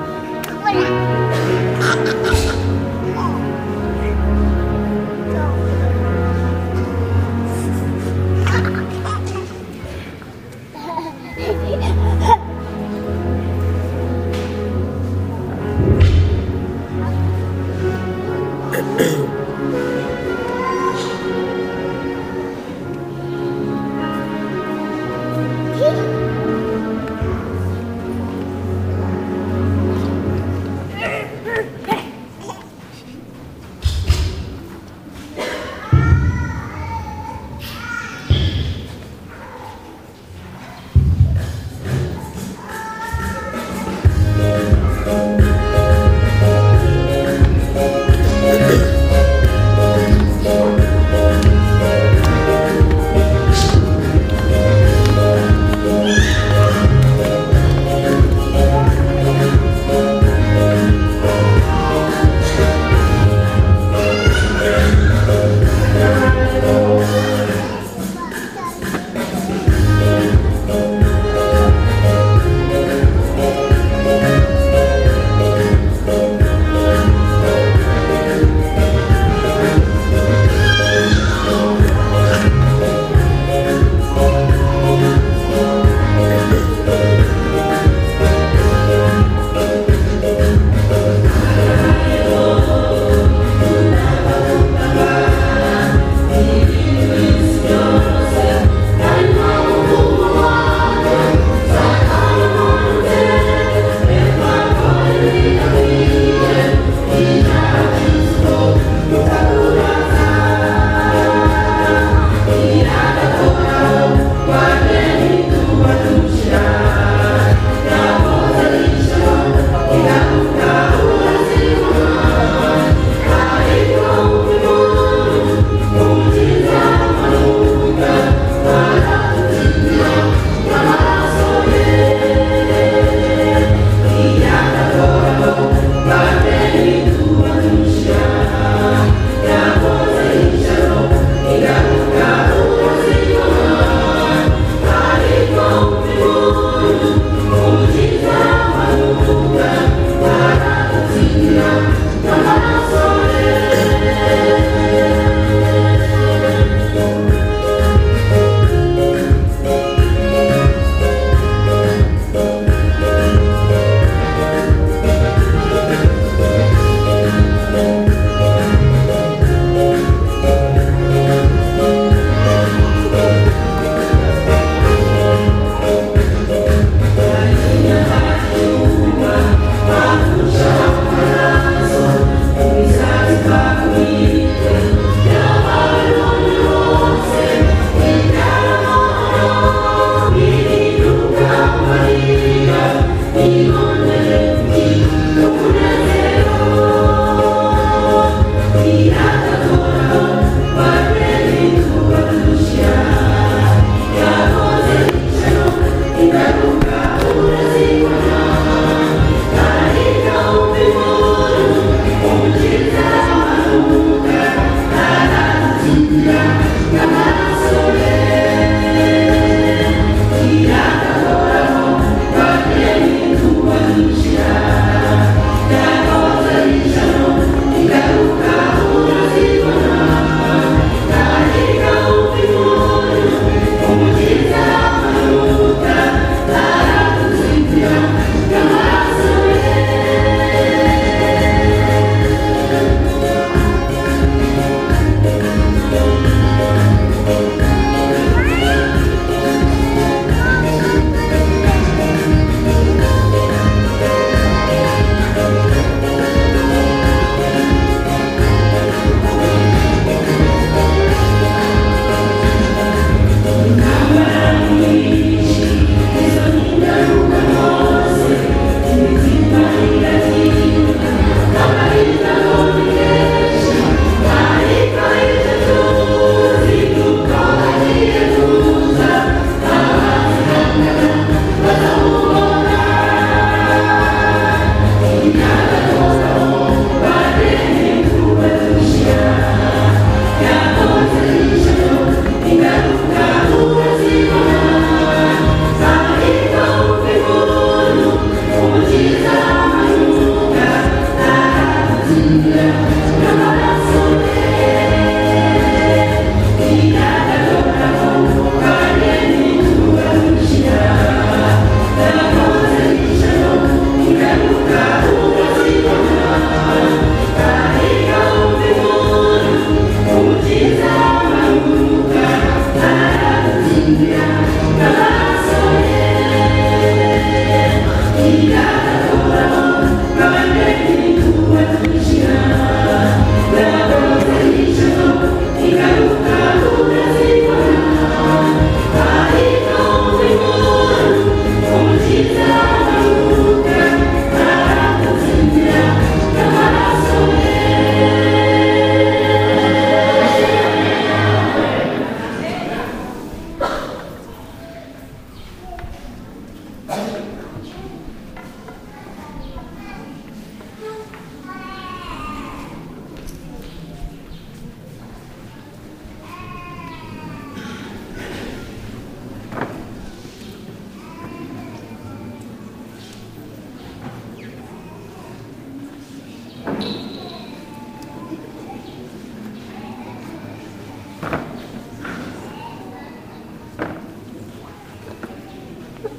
ย เ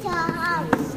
house.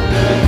Thank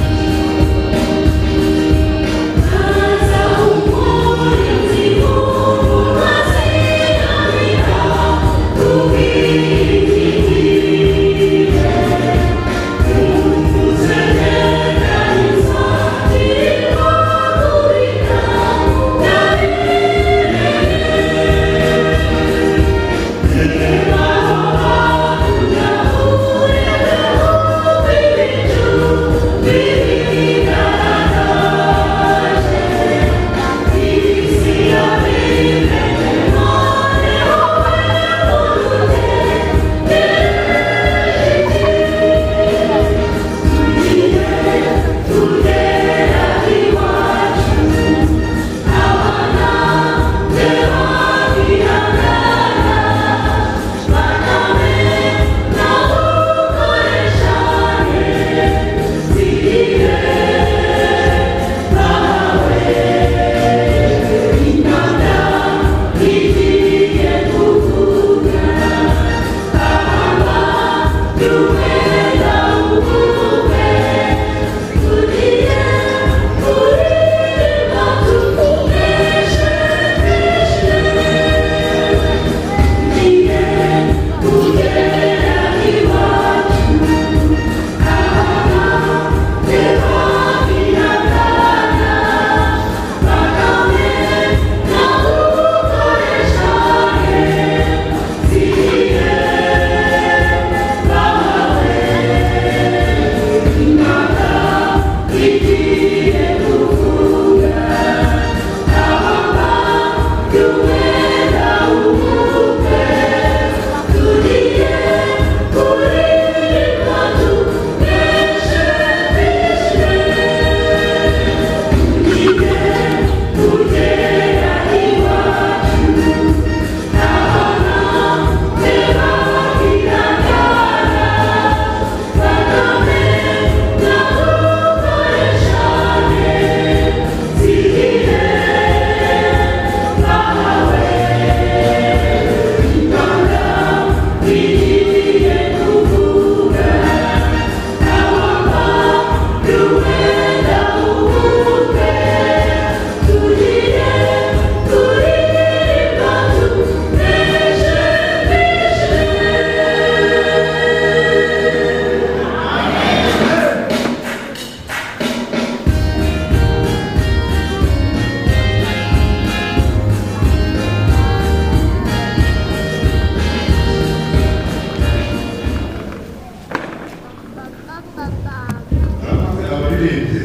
Mabwiriza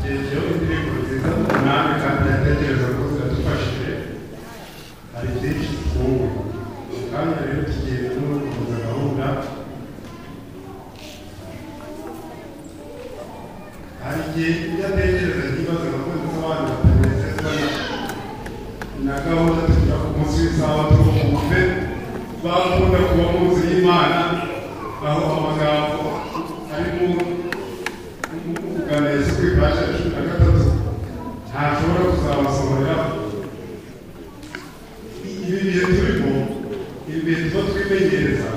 kigero indirimbo nziza umunani kandi ndatekereza ko zadufashije hari byinshi twunguka kandi rero tugiye no gukomeza gahunda hari igihe iyo atekereza ikibazo abakozi n'abandi batanezezwa na gahunda tugira ku munsi w'isaha turuhuke bakunda kuba mu nzu y'imana aho amagambo arimo umuganirizi kuri paji ya cumi na gatatu ntashobora kuzabasohorera ibi bihe turimo ibi bihe tuba twimenyereza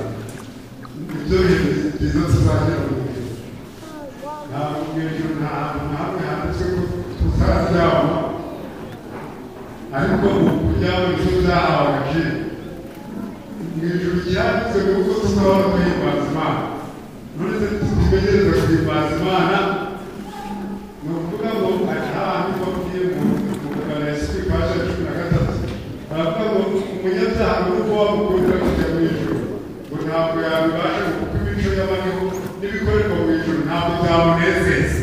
nibyo bintu byiza tuzagera mu bihe ntabwo mu hejuru nta hantu na hamwe handitswe ko tutaryama ariko ubu kuryama ni cyo byahawe agaciro mu ijuru ryanditse ni uko tuzahora duhimbaza imana none se tumenyereza guhimbaza imana ni ukuvuga ngo hari ahantu babwiye mu mugana ya sikwi paje ya cumi na gatatu baravuga ngo umunyabyaha ni uko wamukundira kujya mu ijuru ngo ntabwo yabibasha ngo kuko imico y'abariho n'ibikorerwa mu ijuru ntabwo byamunezeza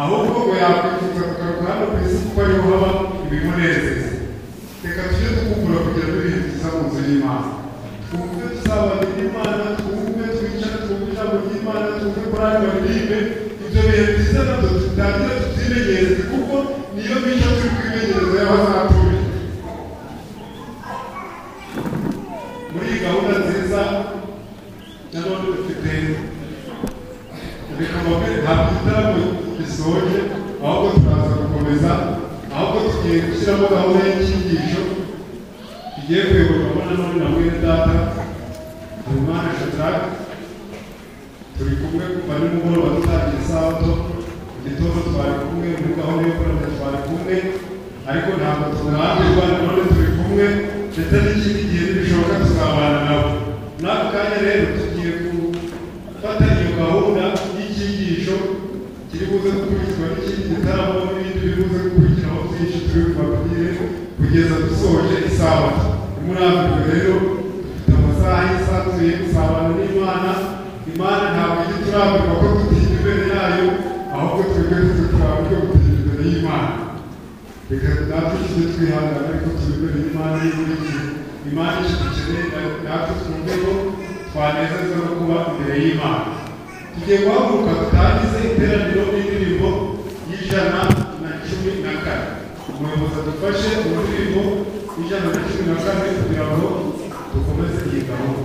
ahubwo ngo yakwifuza kugaruka hano ku isi kuko ariho haba ibimunezeza reka tujye dukukura kugira ngo ibintu byiza mu nzu y'imana twumve tuzabana n'imana twumve twicare twumve ijambo ry'imana twumve korani baririmbe ibyo bihe byiza nabyo tutangire tubyimenyereze kuko niyo mico turi kwimenyereza y'abazaturi muri iyi gahunda nziza nanone dufite ibikombe ntabwo igitaramo gisoje ahubwo turaza gukomeza ahubwo tugiye gushyiramo gahunda y'icyigisho tugiye kuyoborwamo na none na mwene data habimana shadrake turi kumwe kuva nimugoroba dutangira isabato mu gitondo twari kumwe muri gahunda yo kuramya twari kumwe ariko ntabwo turambirwa nanone turi kumwe ndetse n'ikindi gihe nibishoboka tuzabana nabo muri ako kanya rero tugiye gufata iyo gahunda y'icyigisho kiri buze gukurikizwa n'ikindi gitaramo n'ibindi biri buze gukurikiraho byinshi turi bubabwire kugeza dusoje isabato muri ako rero dufite amasaha yisanzuye gusabana n'imana imana ntabwo ijya turambirwa ko tutinya imbere yayo ahubwo twebwe tuzi turambirwa gutinya imbere y'imana reka natwe tujye twihangana ariko turi imbere y'imana y'iburi gihe imana icyo dukeneye natwe twumve ko twanezezwa no kuba imbere y'imana tugiye guhaguruka dutangize iteraniro n'indirimbo y'ijana na cumi na kane umuyobozi adufashe mu ndirimbo y'ijana na cumi na kane kugira ngo dukomeze iyi gahunda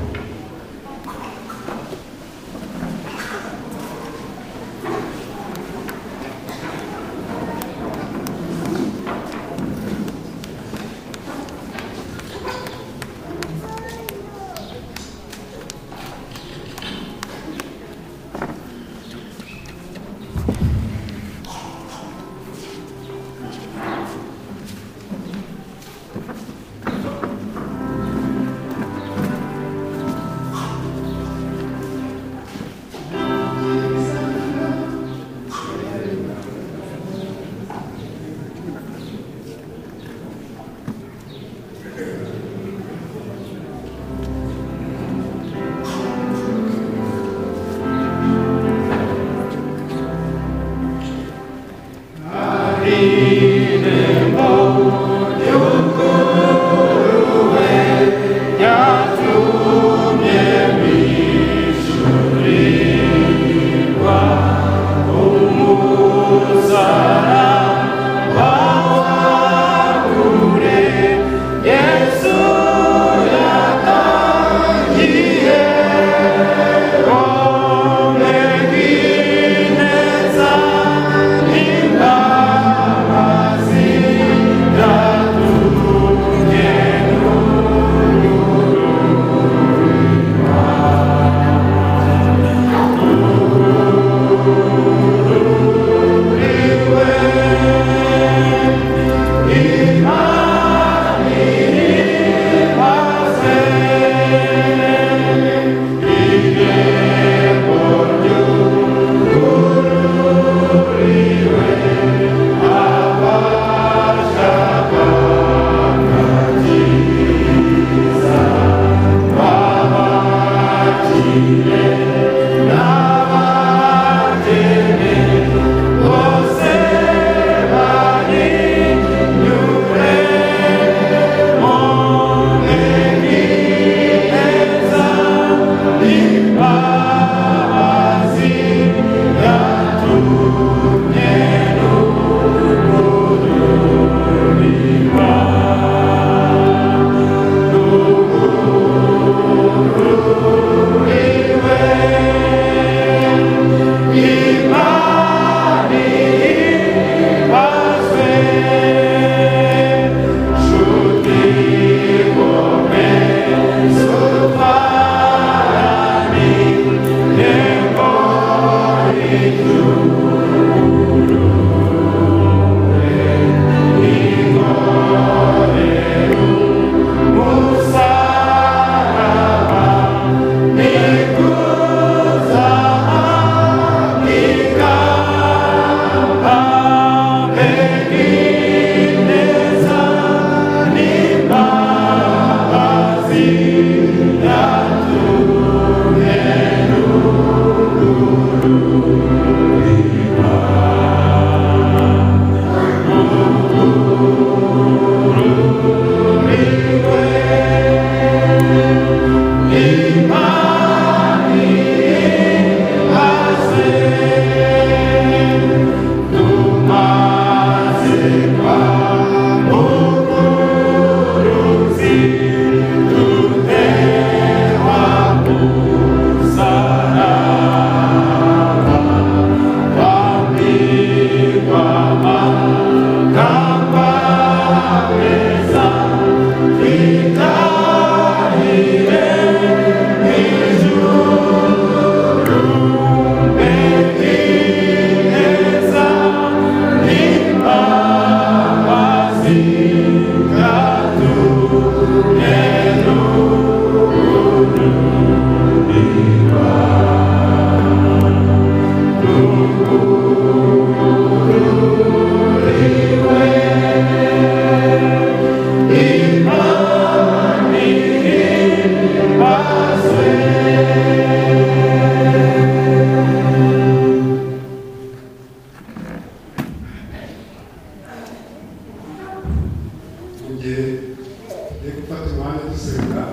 mu gihe tugiye gufata umwanya dusenga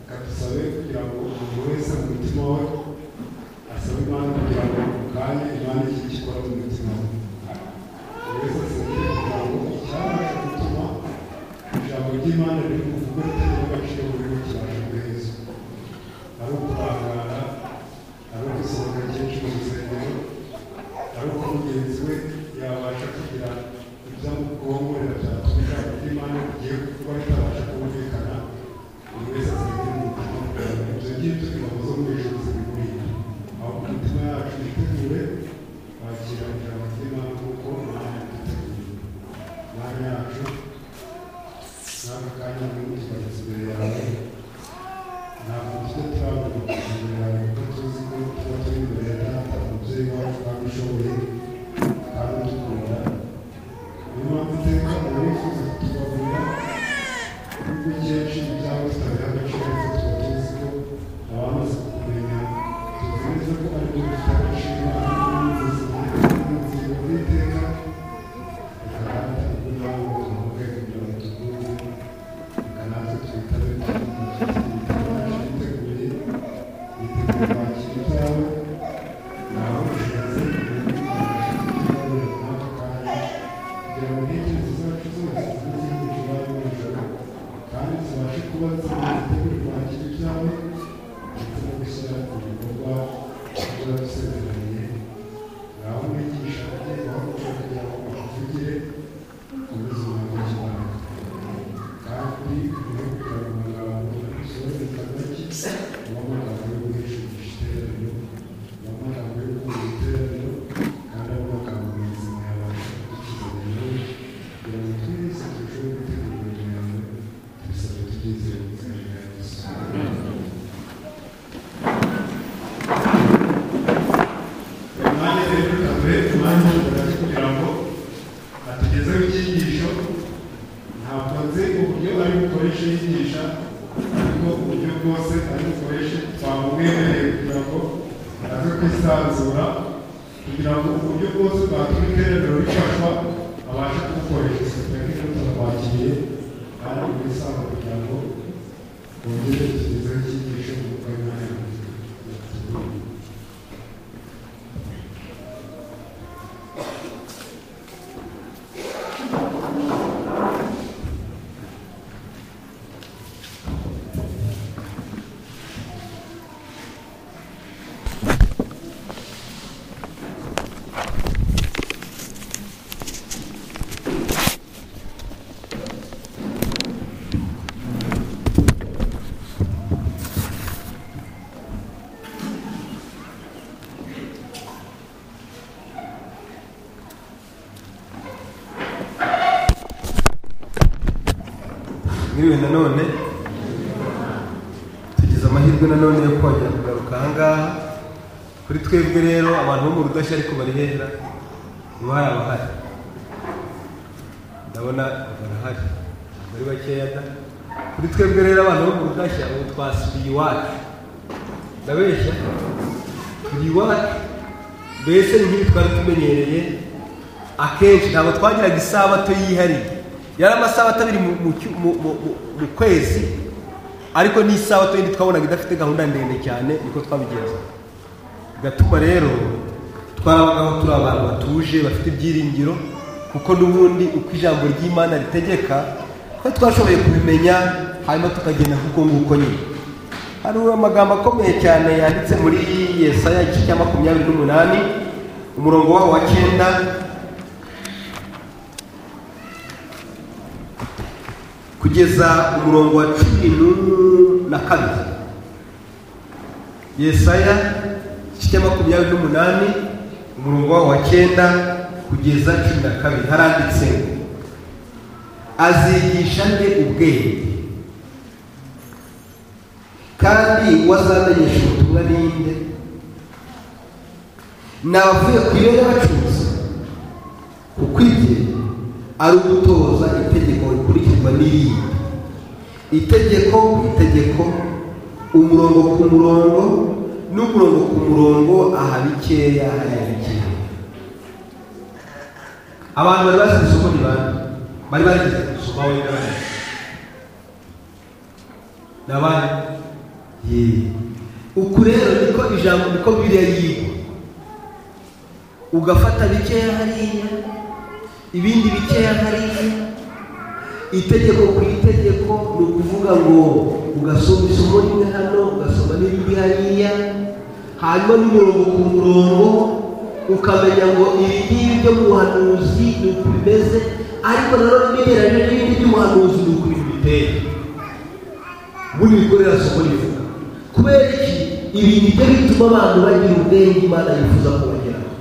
akadusabe kugira ngo umuntu wese mu mutima we asabe imana kugira ngo mu kanya imana icyo gikora mu mutima we buri wese asenge kugira ngo icyabasha gutuma ijambo ry'imana riri buvugwe ritagira agaciro muri we cyabasha guhezwa ari ukurangara ari ugusohoka kenshi mu rusengero ari uko mugenzi we yabasha kugira ibyo mu bwonko biratatuma imana igiye kuba itabasha kumvikana buri wese asigaye mu mutima ibyo ngibyo ingabo zo mu ijuru zibimurinda aho ku mitima yacu yitegure kwakira ijambo ry'imana kuko imana yaduteguriye imana yacu n'aka kanya muri tugarutse imbere yawe ntabwo tujya turabona imbere yawe kuko tuzi ko tuba turi imbere ya data umubyeyi wacu kandi ushoboye kandi udukunda niyo mpamvu iteka umuntu wifuza kutugaburira kuko kenshi ibyabo tutabiha agaciro ariko tuba tuzi ko abamaze kumenya tuzi neza ko ari byo bifite agaciro n'ubuzima n'ubuzima bw'iteka reka data ibyo yaba tuvuge kugira ngo tuguze reka natwe twitabe twitegure yitegura kwakira ibyawe nawe ushize kugira ngo intekerezo zacu zose zizihurira n'ijoro kandi zibashe kuba zitegura kwakira ibyawe ndetse no gushyira ku bikorwa ibyo wadusezeraniye ngaho mwigisha agiye guhaguruka kugira ngo bakuvugire mu buzima bw'ikibanda kandi muri kugira ngo amagambo dusohore tariki ubamo amagambo yo guhesheje igiteraniro ubamo amagambo yo guhuza igiteraniro kandi abamo amagambo muzima yabasha kudukiraniro kugira ngo twese turusheho gutegura imirimo yawe tubisabwe tubyizeye mu izina rya yesu umwanya rero tukaguhe umwanya mugari kugira ngo atugezeho icyigisho ntabwo nzi uburyo ari bukoreshe yigisha ariko uburyo bwose ari bukoreshe twamumwemereye kugira ngo aze kwisanzura kugira ngo uburyo bwose bwatuma iterambere rifashwa abashe kubukoresha isuku ya kino turabakiriye kandi bwisanzure kugira ngo bongere tugezeho icyigisho mu kanya nk'ibi nanone tugize amahirwe nanone yo kongera kugaruka ahangaha kuri twebwe rero abantu bo mu rudashya ariko bari heza niba hari abahari ndabona barahari bari bakeya da kuri twebwe rero abantu bo mu rudashya ubu twasubiye iwacu ndabeshya turi iwacu mbese ni nk'ibi twari tumenyereye akenshi ntabwo twagiraga isabato yihariye yari amasabato abiri mu- mu cyu- mu- mu- mu- mu kwezi ariko n'isabato yindi twabonaga idafite gahunda ndende cyane niko twabigenza bigatuma rero twarabagaho turi abantu batuje bafite ibyiringiro kuko n'ubundi uko ijambo ry'imana ritegeka ko twashoboye kubimenya hanyuma tukagenda kuko nguko nyine hari amagambo akomeye cyane yanditse muri yesaya igice cya makumyabiri n'umunani umurongo waho wa cyenda kugeza umurongo wa cumi nu- na kabiri yesaya igice makumyabiri n'umunani umurongo wawo wa cyenda kugeza cumi na kabiri haranditse ngo azigisha nde ubwenge kandi uwo azamenyesha ubutumwa ni nde navuye ku iyo y'abacuruzi kuko ibye ari ugutoza itegeko rikurikizwa n'irindi itegeko ku itegeko umurongo ku murongo n'umurongo ku murongo aha bikeya hariya bikeya abantu bari bazi isoko ni bande bari bagize gusoma wowe n'abandi ni abandi Yee. uku rero niko ijambo niko biriya yigwa ugafata bikeya hariya ibindi bikeya hariya itegeko ku itegeko ni ukuvuga ngo ugasoma isomo rimwe hano ugasoma n'irindi hariya hanyuma n'umurongo ku murongo ukamenya ngo ibi ngibi byo mu buhanuzi ni uku bimeze ariko nanone bigereranyije n'ibindi by'ubuhanuzi ni uku bintu biteye ubundi bikorera soko rivuga kubera iki ibi ni byo bituma abantu bagira ubwenge imana yifuza kubageraho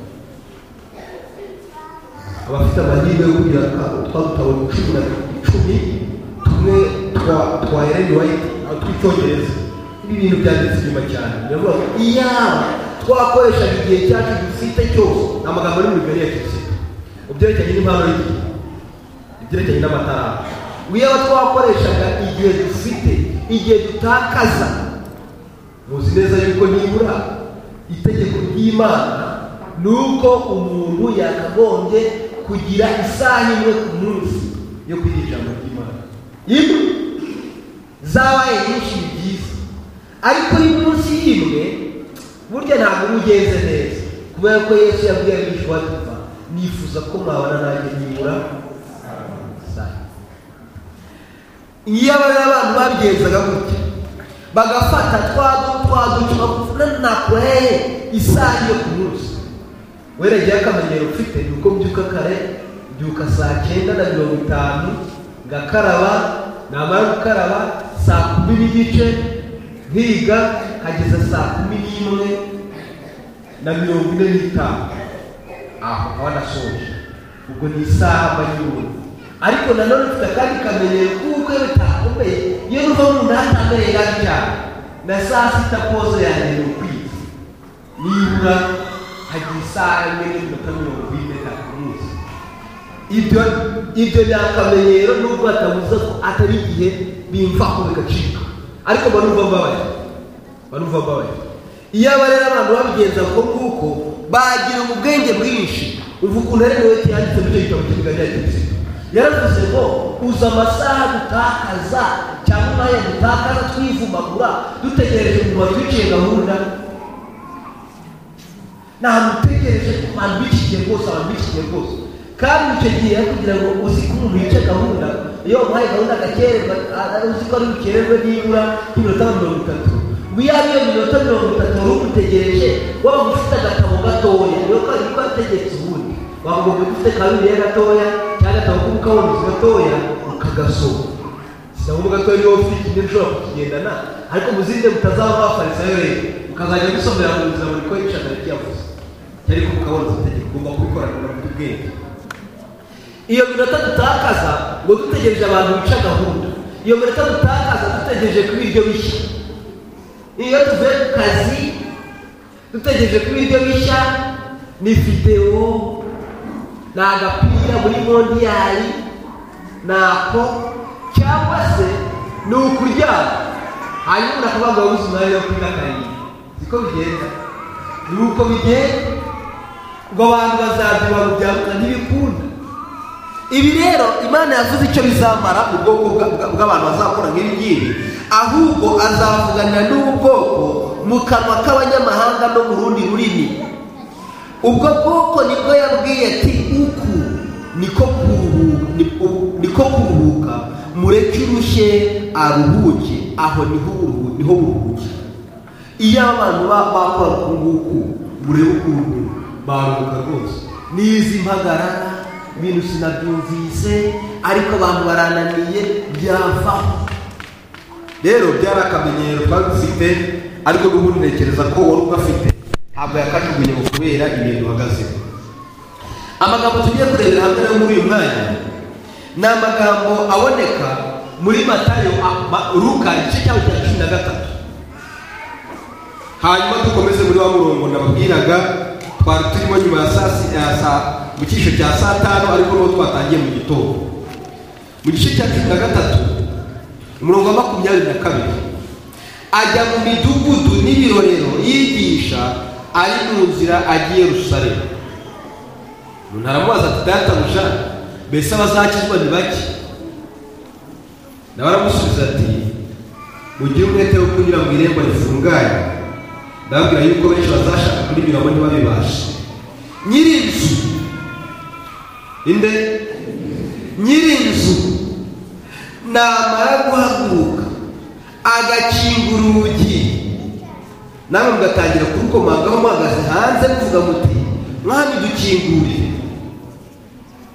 abafite amahirwe yo kugira twabutabo cumi na icumi tumwe twa twa Ellen White aho tw'icyongereza ibi bintu byanditse inyuma cyane biravuga ngo iyaba twakoreshaga igihe cyacu dufite cyose ni amagambo ari mu bibiri ya kirisito mu byerekeranye n'impano y'igihe ibyerekeranye n'amatara iyaba twakoreshaga igihe dufite igihe dutakaza muzi neza yuko nibura itegeko ry'imana ni uko umuntu yakagombye kugira isaha imwe ku munsi yo kwiga ijambo ry'imana imwe zabaye nyinshi ni byiza ariko y'umunsi imwe burya ntabwo uba ugenze neza kubera ko yesu yabwiye abigishwa be kuva nifuza ko mwabana nanjye nibura saa iyo abana abantu babigenzaga gutya bagafata twa dutwaduki bakuvuna nakureye isaha yo ku munsi weregeye akamenyero ufite ni uko mbyuka kare mbyuka saa cyenda na mirongo itanu ngakaraba namara gukaraba saa kumi n'igice nkiga nkageza saa kumi n'imwe na mirongo ine n'itanu aho nkaba nasoje ubwo ni isaha mba nyir'ubu ariko nanone ufite akandi kamenyero kuko iyo bitakomeye iyo nuva mu nani amenyo yaryama na saa sita pozo yanjye ni ukwiza nibura hagira isaha imwe n'iminota mirongo ine na ku munsi ibyo ibyo ni akamenyero nubwo batavuze ko atari igihe bimvaho bigacika ariko barumva mbabaye barumva mbabaye iyo aba rero abantu babigenza uko nguko bagira ubwenge bwinshi uva ukuntu ari wowe yanditse muri icyo gitabo cy'ibiga rya kirisito yaravuze ngo uza amasaha dutakaza cyangwa umwanya dutakaza twivumagura dutegereje kuva twiciye gahunda ntabwo utegereje ko abantu b'iki gihe rwose abantu b'iki gihe rwose kandi icyo gihe ari kugira ngo uzi ko umuntu yica gahunda iyo umuhaye gahunda agakererwa uzi ko ari bukererwe nibura nk'iminota mirongo itatu wiyaba iyo minota mirongo itatu wari umutegereje waba ufite agatabo gatoya niyo kari ko ategetse ubundi wagomba ufite ka bibiliya gatoya cyangwa agatabo k'ubukabuzi gatoya ukagasoma sinavuga ko iyo ufite ikindi ushobora kukigendana ariko muzirinde mutazaba mwafarisayo rero ukazajya gusomera mu buzima buri ko yicana kiyavuze cyari ko ukabona itegeko ugomba kubikorana na buri bwenge iyo minota dutakaza ngo dutegereje abantu bica gahunda iyo minota dutakaza dutegereje kuba ibyo bishya iyo tuvuye ku kazi dutegereje kuba ibyo bishya ni videwo ni agapira muri mondiyari ni ako cyangwa se ni ukuryama hanyuma urakuvuga ngo wabuze umwanya wo kwiga karindwi siko bigenda ni uko bigenda ngo abantu bazabyiba byabuka ntibikunda ibi rero imana yavuze icyo bizamara mu bwoko bwa- bw'abantu bazakora nk'ibi ngibi ahubwo azavugana n'ubwoko mu kanwa k'abanyamahanga no mu rundi rurimi ubwo bwoko nibwo yabwiye ati uku niko kuruhu- ni- u- niko kuruhuka mureke urushye aruhuke aho niho uruhu- niho buruhukira iyo abantu ba- bakora uku nguku murebe ukuntu baruhuka rwose n'izi mpagarara ibintu sinabyumvise ariko abantu barananiye byavaho rero byari akamenyero twari dufite ariko n'ubundi ntekereza ko wari ugafite ntabwo yakajugunye ngo kubera ibintu uhagazeho amagambo tugiye kurebera hamwe rero muri uyu mwanya ni amagambo aboneka muri matayo a- Ma- luka igice cyaho cya cumi na gatatu hanyuma dukomeze muri wa murongo nababwiraga twari turimo nyuma ya saa si- ya saa mu cyiciro cya saa tanu ariko n'uwo twatangiye mu gitondo mu gice cya cumi na gatatu umurongo wa makumyabiri na kabiri ajya mu midugudu n'ibirorero yigisha ari mu nzira agiye rusarema umuntu aramubaza ati databuja mbese abazakizwa ni bake nawe aramusubiza ati mugire umwete wo kugira ngo irembo rifunganye ndababwira yuko benshi bazashaka kurinyuramo ntibabibashe nyiri inzu inde nyiri inzu namara guhaguruka agakinga urugi namwe mugatangira kurukomangaho muhagaze hanze muvuga muti mwami dukingurire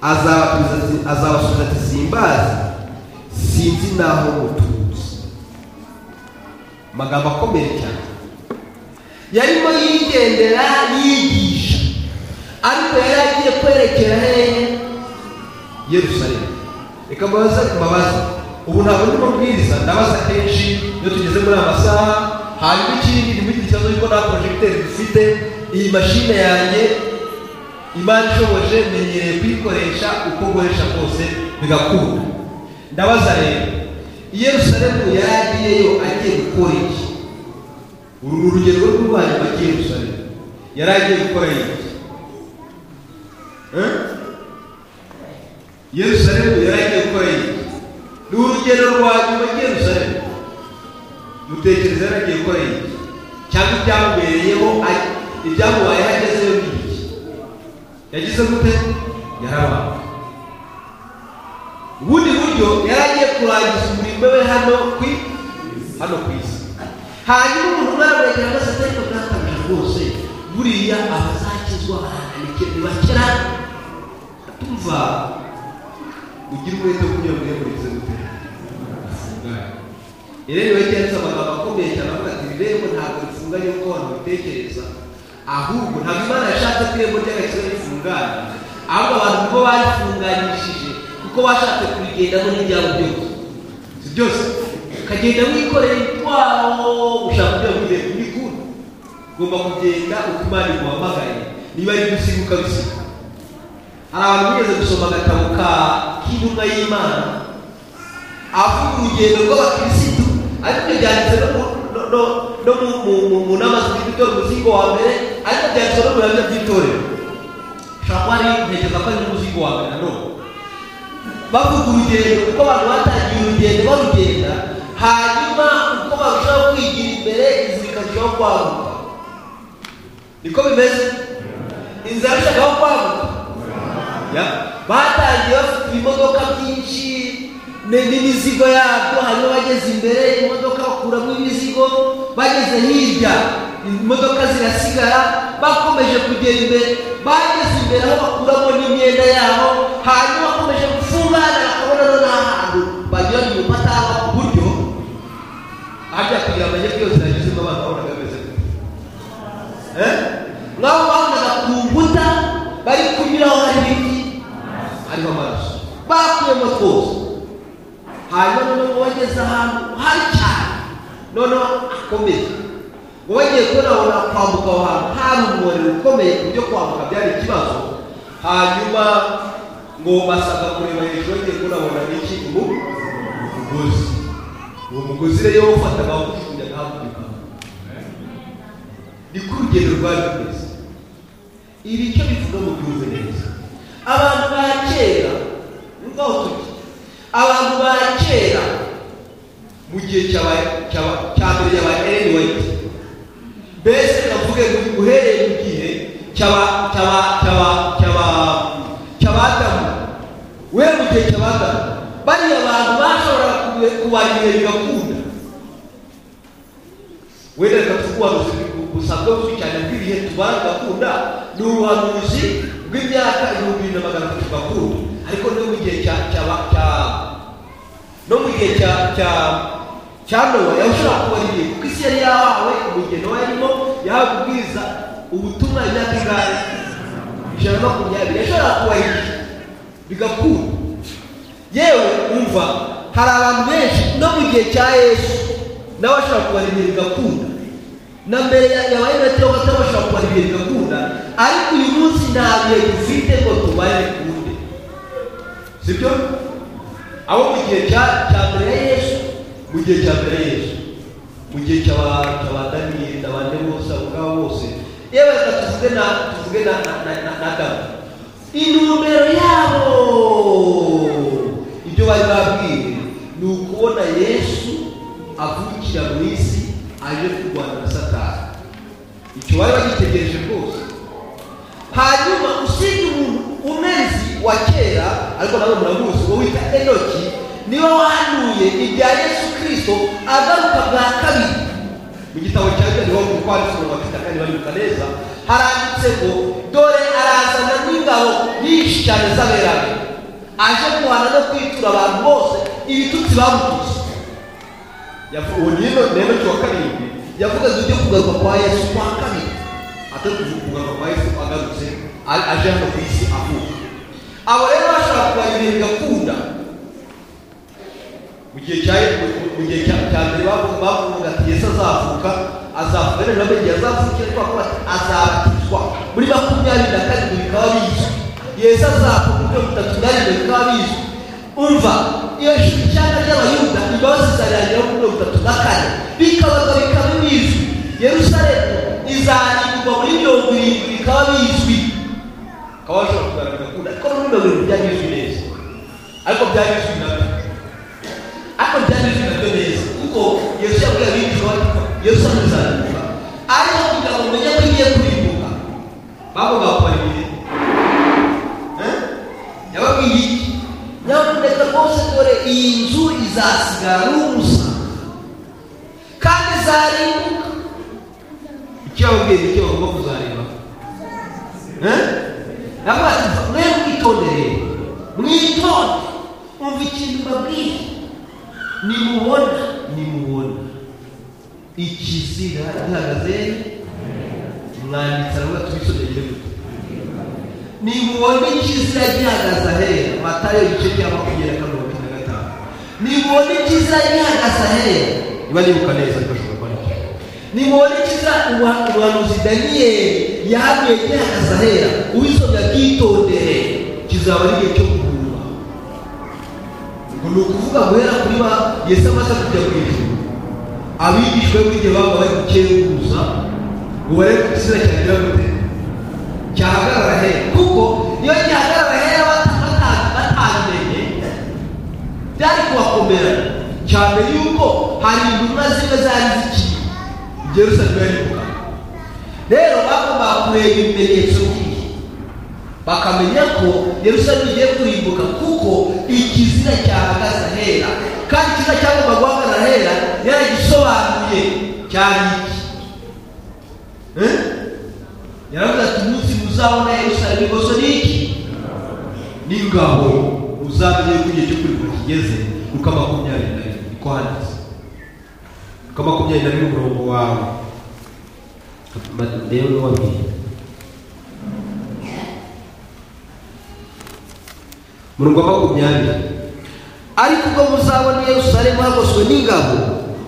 azabasubiza ati- azabasubiza ati simbazi sinzi n'aho mutuzi amagambo akomeye cyane yarimo yigendera yigisha ariko yari agiye kwerekera hehe yerusalemu reka mbabaze mbabaze ubu ntabwo ndimo mbwiriza ndabaza kenshi iyo tugeze muri aya masaha hanyuma ikindi ni muri iki kibazo yuko nta porojegiteri dufite iyi mashine yanjye imana ishoboje menyereye kuyikoresha uko nkoresha kose bigakunda ndabaza rero i yerusalemu yari agiyeyo agiye gukora iki uru ni urugero rw'urwanyu bajya i yerusalemu yari agiye gukora iki Eh? yerusalemu yari agiye gukora iki ni urugero rwa nyuma i yerusalemu mutekereza yari agiye gukora iki cyangwa ibyamubereyeho ari- ibyamubayeho agezeyo ni iki yagize gute yarabaye ubundi buryo yari agiye kurangiza umurimo we hano ku i- hano ku isi hanyuma umuntu naramwegera maze ariko bwatabije rwose buriya abazakizwa barananike ntibakera tumva ugira umwete wo kugira ngo yemurize gute rero niba cyanditse amagambo akomeye cyane avuga ati irembo ntabwo rifunganye nk'uko abantu babitekereza ahubwo ntabwo imana yashatse ko irembo ry'agakiza rifunganye ahubwo abantu bo barifunganyishije kuko bashatse kurigendaho n'ibyabo byose si byose ukagenda wikoreye utwawo gushaka kugira ngo ugere kuri kure ugomba kugenda uko imana iguhamagaye niba ari gusiga ukabisiga hari abantu bigeze gusoma agatabo ka k'intumwa y'imana avuga urugendo rw'abakirisitu ariko byanditse no mu- no- no- no mu- mu- mu- mu nama z'itorero umuzingo wa mbere ariko byanditse no mu bihamya by'itorero ushobora kuba ari ntekereza ko ari n'umuzingo wa mbere nanone bavuga urugendo kuko abantu batangiye urugendo barugenda hanyuma uko barushaho kwigira imbere inzira ikarushaho kwaguka niko bimeze inzira yarushagaho kwaguka Ya. batangiye bafite ibimodoka byinshi ni- n'imizigo yabyo hanyuma bageze imbere imodoka bakuramo imizigo bageze hirya imodoka zirasigara bakomeje kugera imbere bageze imbere aho bakuramo n'imyenda yabo hanyuma bakomeje gufungana bakabona no nta hantu bagira ngo batanga ku buryo hajya kugira amajyepfo yose yagezemo abantu babonaga bameze gute nabo babonaga ku nkuta bari kunyuraho hari ibiti hariho amaraso bakuyemo twose hanyuma noneho bageze ahantu hari cyane noneho akomeye ngo bagiye kubona kwambuka aho hantu hari umuriro ukomeye ku buryo kwambuka byari ikibazo hanyuma ngo basabwa kureba hejuru bagiye kubona n'iki umugozi uwo mugozi rero wafataga wawujugunya ntawe ni ko urugendo rwari rumeze ibi icyo bivuga mu byumve neza abantu ba kera ngaho tujya abantu ba kera mu gihe cy'aba- cy'aba- cya mbere yaba Ellen White mbese bavuge ngo uhereye mu gihe cy'aba cy'aba cy'aba cy'aba cy'abadamu we mu gihe cy'abadamu bariya bantu bashoboraga kuba- kubarira bigakunda wenda reka tuvuge ubuhanuzi busabwa buzwi cyane bw'ibihe tubana gakunda ni ubuhanuzi bw'imyaka ibihumbi bibiri na magana atatu gakunda ariko no mu gihe cya cya cya no mu gihe cya cya cya nowa yashobora kuba ari igihe kuko isi yari yahawe umugeni wa yarimo yahawe kubwiriza ubutumwa imyaka ingahe ijana na makumyabiri yashobora kuba igihe bigakunda yewe umva hari abantu benshi no mu gihe cya yesu nawe ashobora kubaremera bigakunda na mbere ya- yabaye na tewa gatatu bashobora kubaremera bigakunda ariko uyu munsi nta bihe dufite ngo tubare kunde sibyo abo mu gihe cya cya mbere ya yesu mu gihe cya mbere ya yesu mu gihe cy'aba- cy'aba daniyeli n'abandi bose abo ngabo bose yewe reka tuvuge na tuvuge na na na- na- na adamu intumbero yabo ibyo bari babwiwe ni ukubona yesu avukira mu isi aje kurwanira satani icyo bari bagitegereje rwose hanyuma usibye umuntu umezi wa kera ariko nawe muramuzi uwo wita enoki niwe wahanuye ibya yesu kirisito agaruka bwa kabiri mu gitabo cya mbere niho mu kwanditse mu bafite akandi baribuka neza haranditse ngo dore arazana n'ingabo nyinshi cyane z'aberanye aje guhana no kwitura abantu bose ibitutsi bamututse Yavu- uwo ni eno- ni enoki wa karindwi yavugaga ibyo kugaruka kwa yesu kwa kabiri atakuvuga kugaruka kwa yesu agarutse a- aje hano ku isi avuka abo rero bashobora kurwanya ibihe bigakunda mu gihe cya mu gihe cya cya mbere bavuga bavuga ati yesu azavuka azavuka rero nabo igihe azavukira kuko bavuga ati azabatizwa muri makumyabiri na karindwi bikaba bizwi yesu azavuka muri mirongo itatu na rimwe bikaba bizwi umva iyo shyaka ry'abayuda imbabazi zizarangiraho kuri mirongo itatu na kane bikabaga bikaba bizwi yerusalemu izarindwa muri mirongo irindwi bikaba bizwi bakaba bashobora kugaragara bigakunda ariko muri mirongo irindwi byari bizwi neza ariko byari bizwi nabyo ariko byari bifite nabyo neza kuko yesu yabwiye abigishwa be ko yesu amuzarimbuka ariko kugira ngo umenye ko ugiye kurimbuka bagomba gukora ibintu yababwiye iki nyamuneka rwose dore iyi nzu izasigara ari ubusa kandi izarimbuka icyo yababwiye ni icyo bagomba kuzareba ntabwo mwe mwitondere mwitonde umva ikintu babwiye nimubona nimubona ikizira gihagaze mwanditse aravuga tubisogeye gute nimubona ikizira gihagaze ahera matayo igice cya makumyabiri na kane mirongo icyenda na gatanu nimubona ikizira gihagaze ahera niba nibuka neza ariko ashobora kuba nacyo nimubona ikizira ubuha- ubuhanuzi daniyeli yahanuye gihagaze ahera uwisomye akitondere kizaba ari igihe cyo kuhura ngo ni ukuvuga guhera kuri ba yesu amaze kujya ku ijuru abigishwa be igihe baba bari gukenguza ngo barebe ko igitsina cyagira gute cyahagarara hera kuko iyo gihagarara hera bata- bata- batabimenye byari kubakomera cyane yuko hari intumwa zimwe zari zikiri i Yerusalemu aribuka rero bagombaga kureba ibimenyetso by'iyi bakamenya ko yerusalemu igiye kurimbuka kuko ikizina cyahagaze ahera kandi ikizina cyagomba guhagarara ahera yaragisobanuye cyari iki Eh? yaravuze ati umunsi muzabona yerusalemu ikoso ni iki n'ingabo uzamenye ko igihe cyo kurimbuka kigeze luka makumyabiri na rimwe niko handitse luka makumyabiri na rimwe umurongo wawe rero n'uwabwiye murongo wa makumyabiri ariko ubwo muzabona yerusalemu hagoswe n'ingabo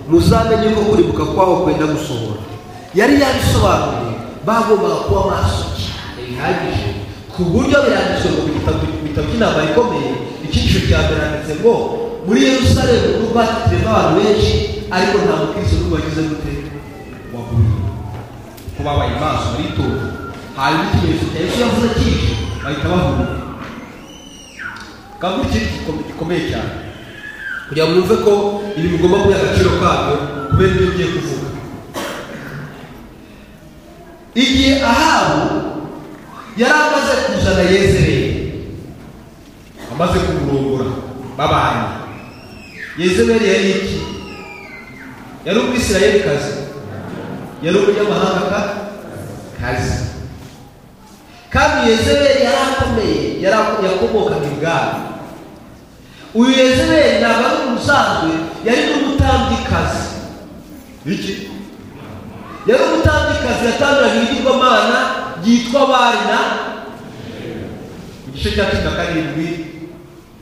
muzamenye ko kuribuka kwaho kwenda gusohora yari yabisobanuye bagombaga kuba maso cyane bihagije ku buryo biranditswe ngo mu gitabo bitabo cy'inama ikomeye icyiciro cya mbere handitse ngo muri yerusalemu nubwo hatizemo abantu benshi ariko nta mukristo n'ubwo wagize gute waguriye kubabaye maso baritonda hanyuma ikimenyetso cya yesu yavuze kije bahita bahunga kandi ikindi gikome- gikomeye cyane kugira ngo mwumve ko ibi mugomba kubiha agaciro kabyo kubera ibyo ugiye kuvuga igihe ahabu yari amaze kuzana yezereli amaze kumurongora babanye yezereli yari iki yari umwisirayelikazi yari umunyamahanga ka- kazi kandi yezebeli yari akomeye yari- yakomokaga ibwami uyu yezebeli ntabwo ari umusanzwe yari n'umutambikazi iki yari umutambikazi yatangiraga ibigirwamana ryitwa barina mu gice cya cumi na karindwi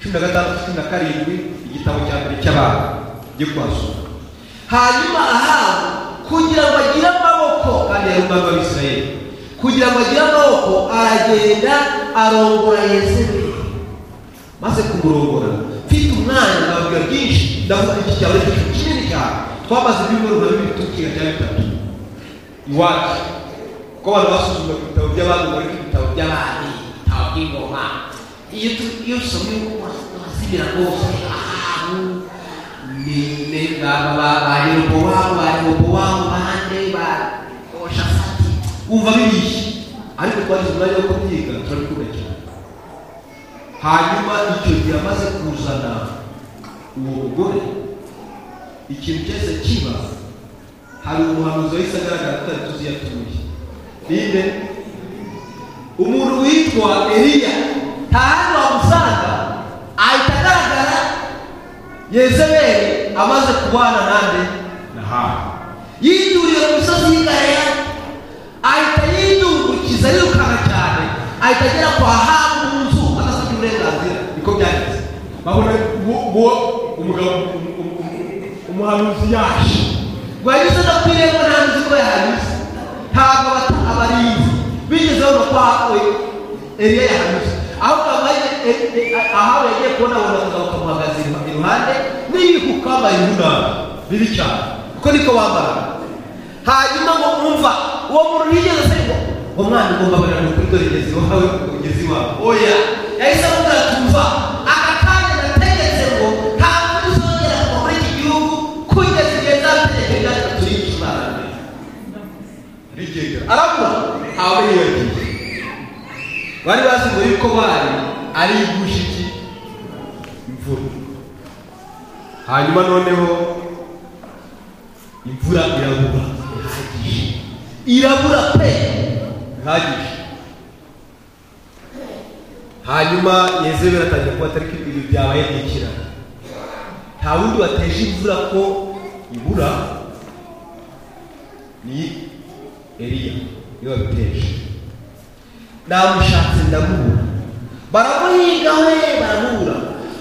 cumi na gatandatu cumi na karindwi igitabo cya mbere cy'abantu byo kuhasura hanyuma ahabu kugira ngo agire amaboko kandi yari umwami w'abisirayeli kugira ngo agire amaboko aragenda arongora yezebeli maze kumurongora mfite umwanya nababwira byinshi ndavuga iki cyaba ari igihe kinini cyane twamaze ibyumweru nka bibiri tukiga bya bitatu iwacu kuko abantu basuzuma ku bitabo by'abandi bari ku bitabo by'abandi ibitabo by'ingoma iyo tu- iyo usomye wazibira rwose ahantu ni ne ngaba ba- ba yerobowamu ba yerobowamu bande ba oshafati wumva bibishi ariko twagize umwanya wo kubyiga turabikunda cyane hanyuma icyo gihe amaze kuzana uwo mugore ikintu cyose kiba hari umuhanuzi wahise agaragara tutari tuzi iyo atuye ninde umuntu witwa eliya nta handi wamusanga ahita agaragara yezebeli amaze kubana nande na hawe yiduriye mu misozi y'igalera ahita yidungukiza yirukanka cyane ahita agera kwa habu mu nzu adasabye uburenganzira niko byagenze babona uwo- uwo umugabo um- um- um- umuhanuzi yaje ngo yanyuze no ku irembo nta nzi ko yahanyuze ntabwo bata abarinzi bigeze babona ko hawe eliya yahanyuze ahubwo abaye ahawe yagiye kubona abona umugabo kamuhagaze iruha- iruhande niyihuka wambaye urunana bibi cyane kuko niko bambaraga hanyuma ngo umva uwo muntu ntiyigeze asaba ngo uwo mwana ugomba kubera ni ukuri dore ngeze iwawe ugeze iwawe oya yahise amubwira ati umva aka kanya nategetse ngo nta muntu uzongera kuva muri iki gihugu kugeza igihe nzabitegeka ibyacu turiye imana arigendera arabura aba yiyongeye bari bazi ngo yuko bari ari ibushiki imvura hanyuma noneho imvura irabura irabura pe bihagije hanyuma yezebeli atangira kuba atari ko ibi byabaye bikira nta wundi wateje imvura ko ibura ni Eliya niwe wabiteje namushatse ndamubura baramuhiga we baramubura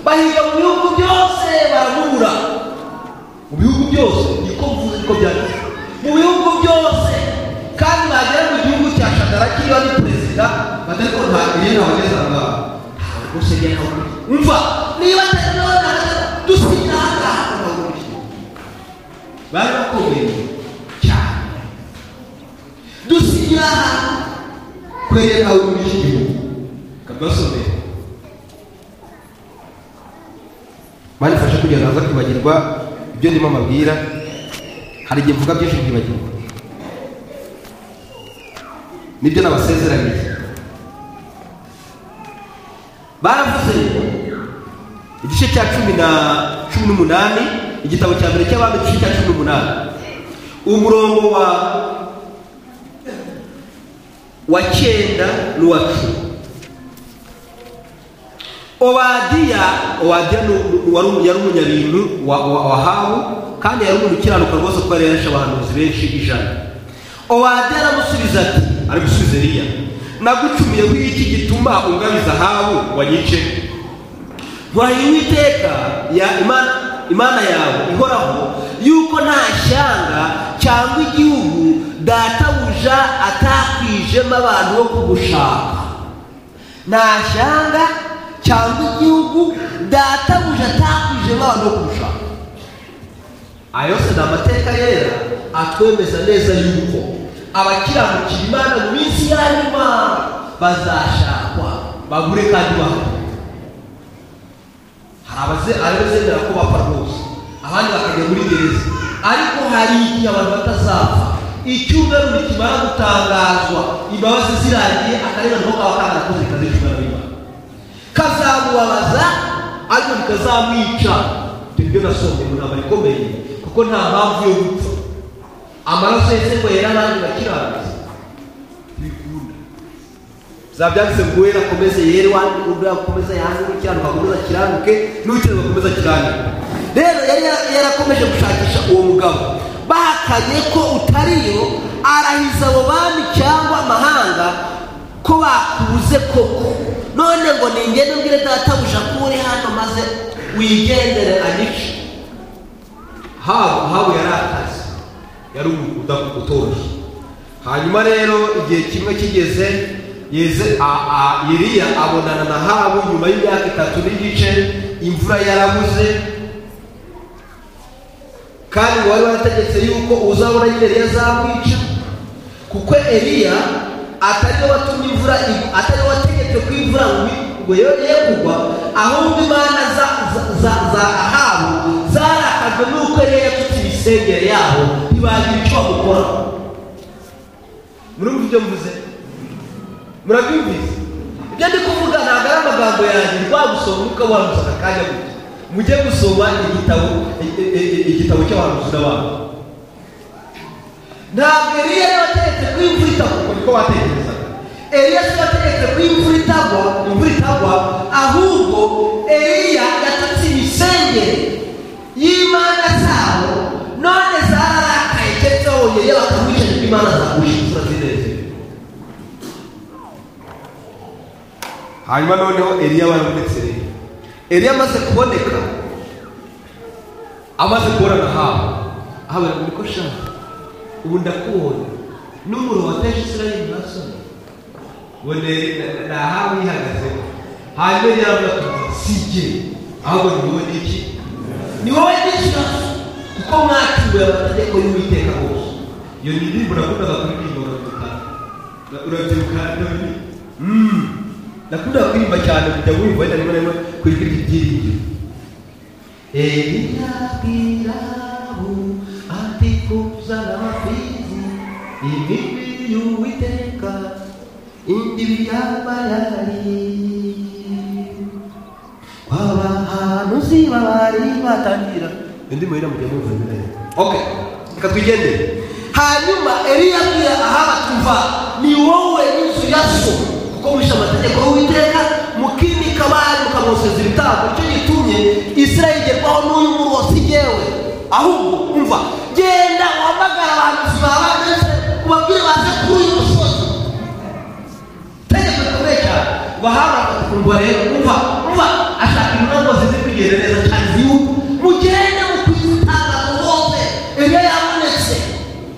bahiga mu bihugu byose baramubura mu bihugu byose niko mvuze niko byanditse mu bihugu byose kandi bagera mu gihugu cya shadaraki iyo ari perezida batariko nta iyo ntabageza aho ngaho ntabwo rwose njye ntabwo umva niba atari nawe ntabwo dusinya aha ngaha ntabwo bari bakomeye cyane dusigira ahantu kwereka muri iki gihugu kabasomera banifasha kugira ngo naza kwibagirwa ibyo ndimo amabwira hari igihe mvuga byinshi nkibagirwa nibyo nabasezeraniye baravuze igice cya cumi na cumi n'umunani igitabo cya mbere cy'abami igice cya cumi n'umunani umurongo wa wa cyenda n'uwa cumi obadiya obadiya ni- ni- wari umu- yari umunyabintu wa wa- wa Ahabu kandi yari umuntu ukiranuka rwose kuko yari yarashe abahanuzi benshi ijana obadiya aramusubiza ati ari gusubiza eliya nagucumuyeho iki gituma ungabiza ahabu wanyice nkwariye uwiteka ya imana imana yawe ihoraho yuko nta shyanga cyangwa igihugu databuja atakwijemo abantu bo kugushaka nta shyanga cyangwa igihugu databuja atakwijemo abantu bo kugushaka aya yose ni amateka yera atwemeza neza yuko abakiranukira imana mu minsi ya nyuma bazashakwa bagure kandi bahari hari abaze- abazemera ko bapfa rwose abandi bakajya muri gereza ariko hari igihe abantu batazapfa icyumweru kimara gutangazwa imbabazi ziragiye akarere nako kaba karakoze kazi cyumweru n'imana kazamubabaza ariko bikazamwica ibyo nasomye mu nama ikomeye kuko nta mpamvu yo gupfa amaraso yese ngo yera abandi bakirangiza bikunda zabyanditse ngo uwera akomeze yere wandi undi akomeze yange ukiranuka akomeze akiranuke n'ukiranuka akomeze akiranuke rero yari yara- yarakomeje gushakisha uwo mugabo bahakanye ko utariyo arahiza abo bami cyangwa amahanga ko bakubuze koko none ngo ningende mbwire databuja ko uri hano maze wigendere anice haba haba yari akazi yari umuntu uda- utoroshye hanyuma rero igihe kimwe kigeze yeze a- a- iriya abonana na habu nyuma y'imyaka itatu n'igice imvura yarabuze kandi wari warategetse yuko uzabona nyine Eliya azamwica kuko Eliya atari we watumye imvura igwa atari we wategetse ko imvura ngo igwe- ngo yongeye kugwa ahubwo imana za za- za za ahabu zarakajwe n'uko Eliya yatutse ibisenge yaho ntibagira icyo bamukora murumva ibyo mvuze murabyumvise ibyo ndi kuvuga ntabwo ari amagambo yanjye ndi wagusoma uka waruza akanya gusa mujye gusoma igitabo i- i- i- igitabo cy'abahanuzi n'abantu ntabwo eliya yari wategetse ko imvura itagwa niko watekerezaga eliya si wategetse ko imvura itagwa imvura itagwa ahubwo eliya yatutse imisengere y'imana zabo none zararakaye keretse wongeye bakamwica nibwo imana zagusha imvura zinezerwe hanyuma noneho eliya warabonetse rero eliya amaze kuboneka amaze kubona na habu aha barabona ko shaka ubu ndakubonye n'umuriro wateje israeli ntasoni ubone na- na habu yihagazeho hanyuma eliya aravuga ati sijye ahubwo ni wowe n'iki ni wowe n'ikibazo kuko mwacunguye amategeko y'uwiteka bose iyo ndirimbo nakundaga kuririmba urabyibuka urabyibuka ndabona Mm. nakundaga kuririmba cyane kujya wumva wenda rimwe na rimwe ku ijwi ry'ibyiringiro Eliya bwirabu ati kuzana amafizi imibi y'uwiteka indibi y'abayari abahanuzi babari batangira indi muhira mujya mwumva nyine okay reka twigendere hanyuma eliya abwira ahaba tuva ni wowe n'inzu ya so kuko mwishe amategeko y'uwiteka mukimika abandi mukamwoseza ibitambo nicyo gitumye israeli igerwaho n'uyu muri wose igewe ahubwo umva genda wamagara abantu bawe ndetse ubabwire baze kuri uyu musozi tegeko rikomeye cyane bahanga bakakumva rero umva umva ashaka intumwa zose ziri kugenda neza cyane z'igihugu mugende mu kwitanga mu bose ibyo yabonetse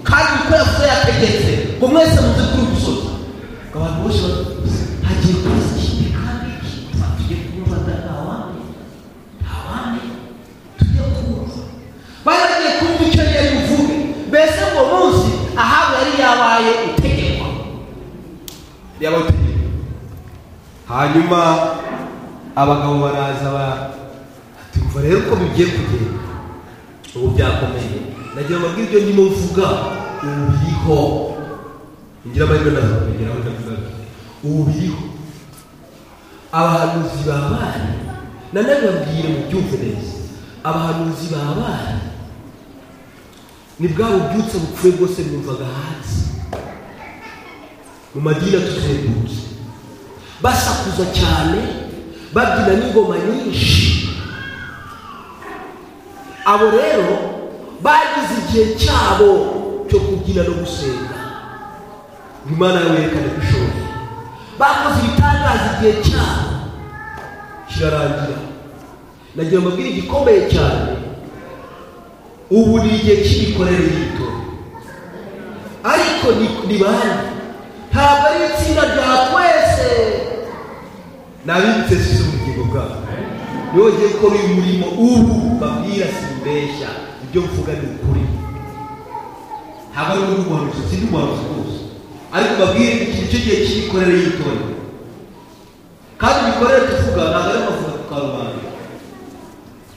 kandi uko yavuze yategetse ngo mwese muze kuri uyu musozi abantu bose bavuze hagiye kuba ikindi kandi iki tugiye kunyumva nta wandi nta wandi tujye kumva bari bagiye kumva icyo yari buvuge mbese uwo munsi ahabu yari yabaye utegekwa yabategeka hanyuma abagabo baraza ba- tumva rero uko bigiye kugenda ubu byakomeye nagira ngo ibyo ndimo mvuga ubu biriho ngira amahirwe ndaza kubigeraho ndavuga nti, ubu biriho abahanuzi ba bari nanababwire mu byumve neza abahanuzi ba bari ni bwa bubyutse bupfuye bwose bwumvaga hanze mu madini atuzengurutse basakuza cyane babyina n'ingoma nyinshi abo rero bagize igihe cyabo cyo kubyina no gusenga ngo imana yerekane ko ishoboye bakoze ibitangaza igihe cyabo kirarangira nagira ngo mbwire igikomeye cyane ubu ni igihe cy'imikorere y'itora ariko ni ni bande ntabwo ari itsinda rya twese nabitse ubugingo bwabo niwe ugiye gukora uyu murimo ubu babwira simbeshya ibyo mvuga ni ukuri ntabwo ari undi muhanuzi sindi umuhanuzi rwose ariko babwire iki nicyo gihe cy'imikorere y'itorero kandi imikorere tuvuga ntabwo ari amavuta ku karubanda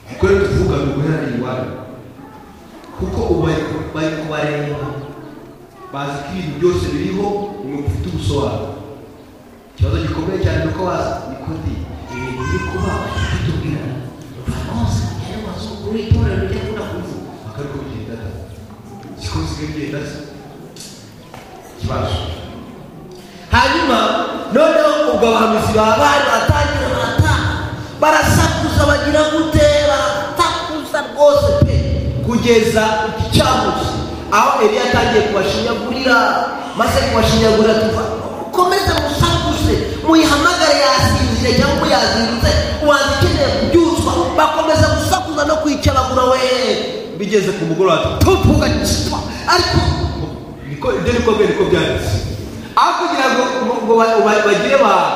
imikorere tuvuga ni uguheranira iwanyu kuko ubu bari ku- bari kubareba bazi ko ibintu byose biriho umuntu ufite ubusobanuro ikibazo gikomeye cyane ni uko bazi nikodi ibintu biri kuba bitubwira ruvanonse yari wazi ukuri itorero rijya kuda kuvuga akariko bigenda da siko nsigaye bigenda se ikibazo hanyuma noneho ubwo abahanuzi ba bari baratangira barataha barasakuza bagira gute baratakuza rwose pe kugeza iki cyamuzi aho eliya atangiye kubashinyagurira maze kubashinyagurira tuva mukomeze musakuze muyihamagare yasinzire cyangwa yazindutse ubanza ikeneye kubyutswa bakomeza gusakuza no kwicabagura we bigeze ku mugoroba tuvuga ariko ko ibyo ni komere ko byanditse aho kugira ngo ngo ba- ba- bagire ba-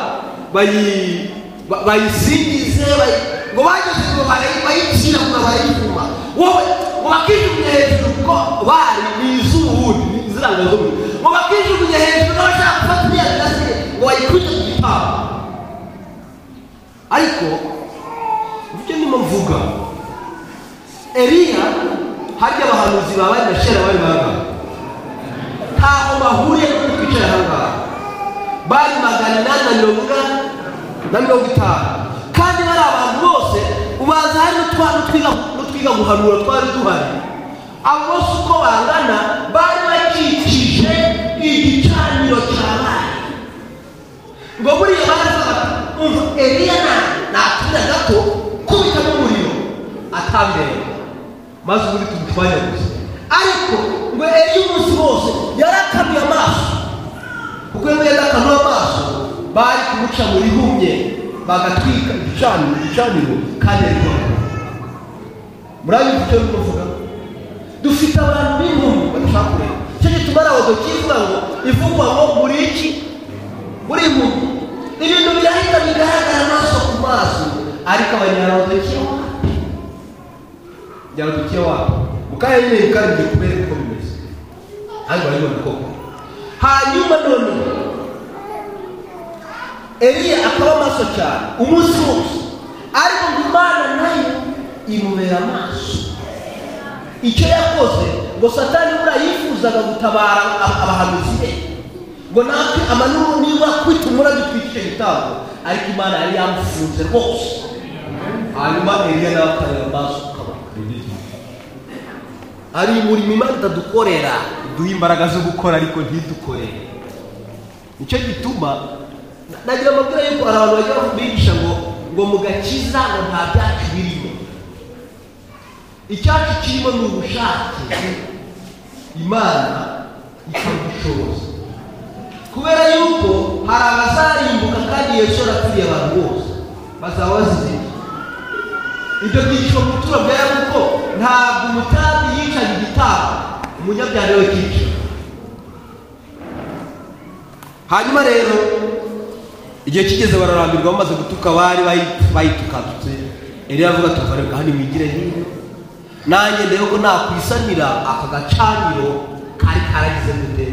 bayi- ba- bayisingize bayi- ngo bageze ngo barayi- bayicira ngo barayivuma wowe ngo bakijugunye hejuru kuko bari ni iz'ubundi ni iziranga z'ubundi ngo bakijugunye hejuru n'abashaka gufata iriya mirasire ngo bayikubite ku gipangu ariko ibyo ndimo mvuga eliya harya abahanuzi ba bari na shera bari bahagaze ntaho bahuriye no kwicara aha ngaha bari magana inani na mirongo inani na mirongo itanu kandi bari abantu bose ubanza hari n'utwa- n'utwiga- n'utwiga guhanura twari duhari abo bose uko bangana bari bakikije igicaniro cyabaye ngo buriya baraza umva eliya na natura gato kubitamo umuriro atambere maze ubundi tumutwanya gusa ariko ngo eliya umunsi wose yarakanuye amaso kuko iyo yarakanuye amaso bari kumuca mu rihumye bagatwika igicaniro igicaniro kandi ariko murabizi icyo ndimo kuvuga dufite abantu b'inkumi badashaka kureba icyo gituma ari abadodo kivuga ngo ivugwa ngo muri iki muri mu ibintu birahita bigaragara amaso ku maso ariko abanyarodokiye wapi nyarodokiye wapi mu karere nyine bikarigiye kubera uko bimeze ariko barabibona koko hanyuma noneho eliya akaba amaso cyane umunsi wose ariko ngo imana nayo imubera amaso icyo yakoze ngo satani buriya yifuzaga gutabara ab- abahanuzi be ngo natwe amanuru niba kwitumura dutwikije igitabo ariko imana yari yamufunze rwose hanyuma eliya nawe akareba amaso ukabona ari umurimo imana itadukorera duhe imbaraga zo gukora ariko ntidukorere nicyo gituma na- nagira amabwira yuko hari abantu bajya bigisha ngo ngo mu gakiza ngo nta byacu birimo icyacu kirimo ni ubushake imana ikabushoboza kubera yuko hari abazarimbuka kandi yesu yarapfiriye abantu bose bazaba bazize ibyo byigisho mu buturo bwa yabuko ntabwo umutandi yicaye igitambo umunyabyaha niwe kica hanyuma rero igihe kigeze bararambirwa bamaze gutuka bari bayi- bayitukatutse eliya avuga ati "Uvareka hano imigire hino nanjye ndebe ko nakwisanira aka gacaniro kari karagize gute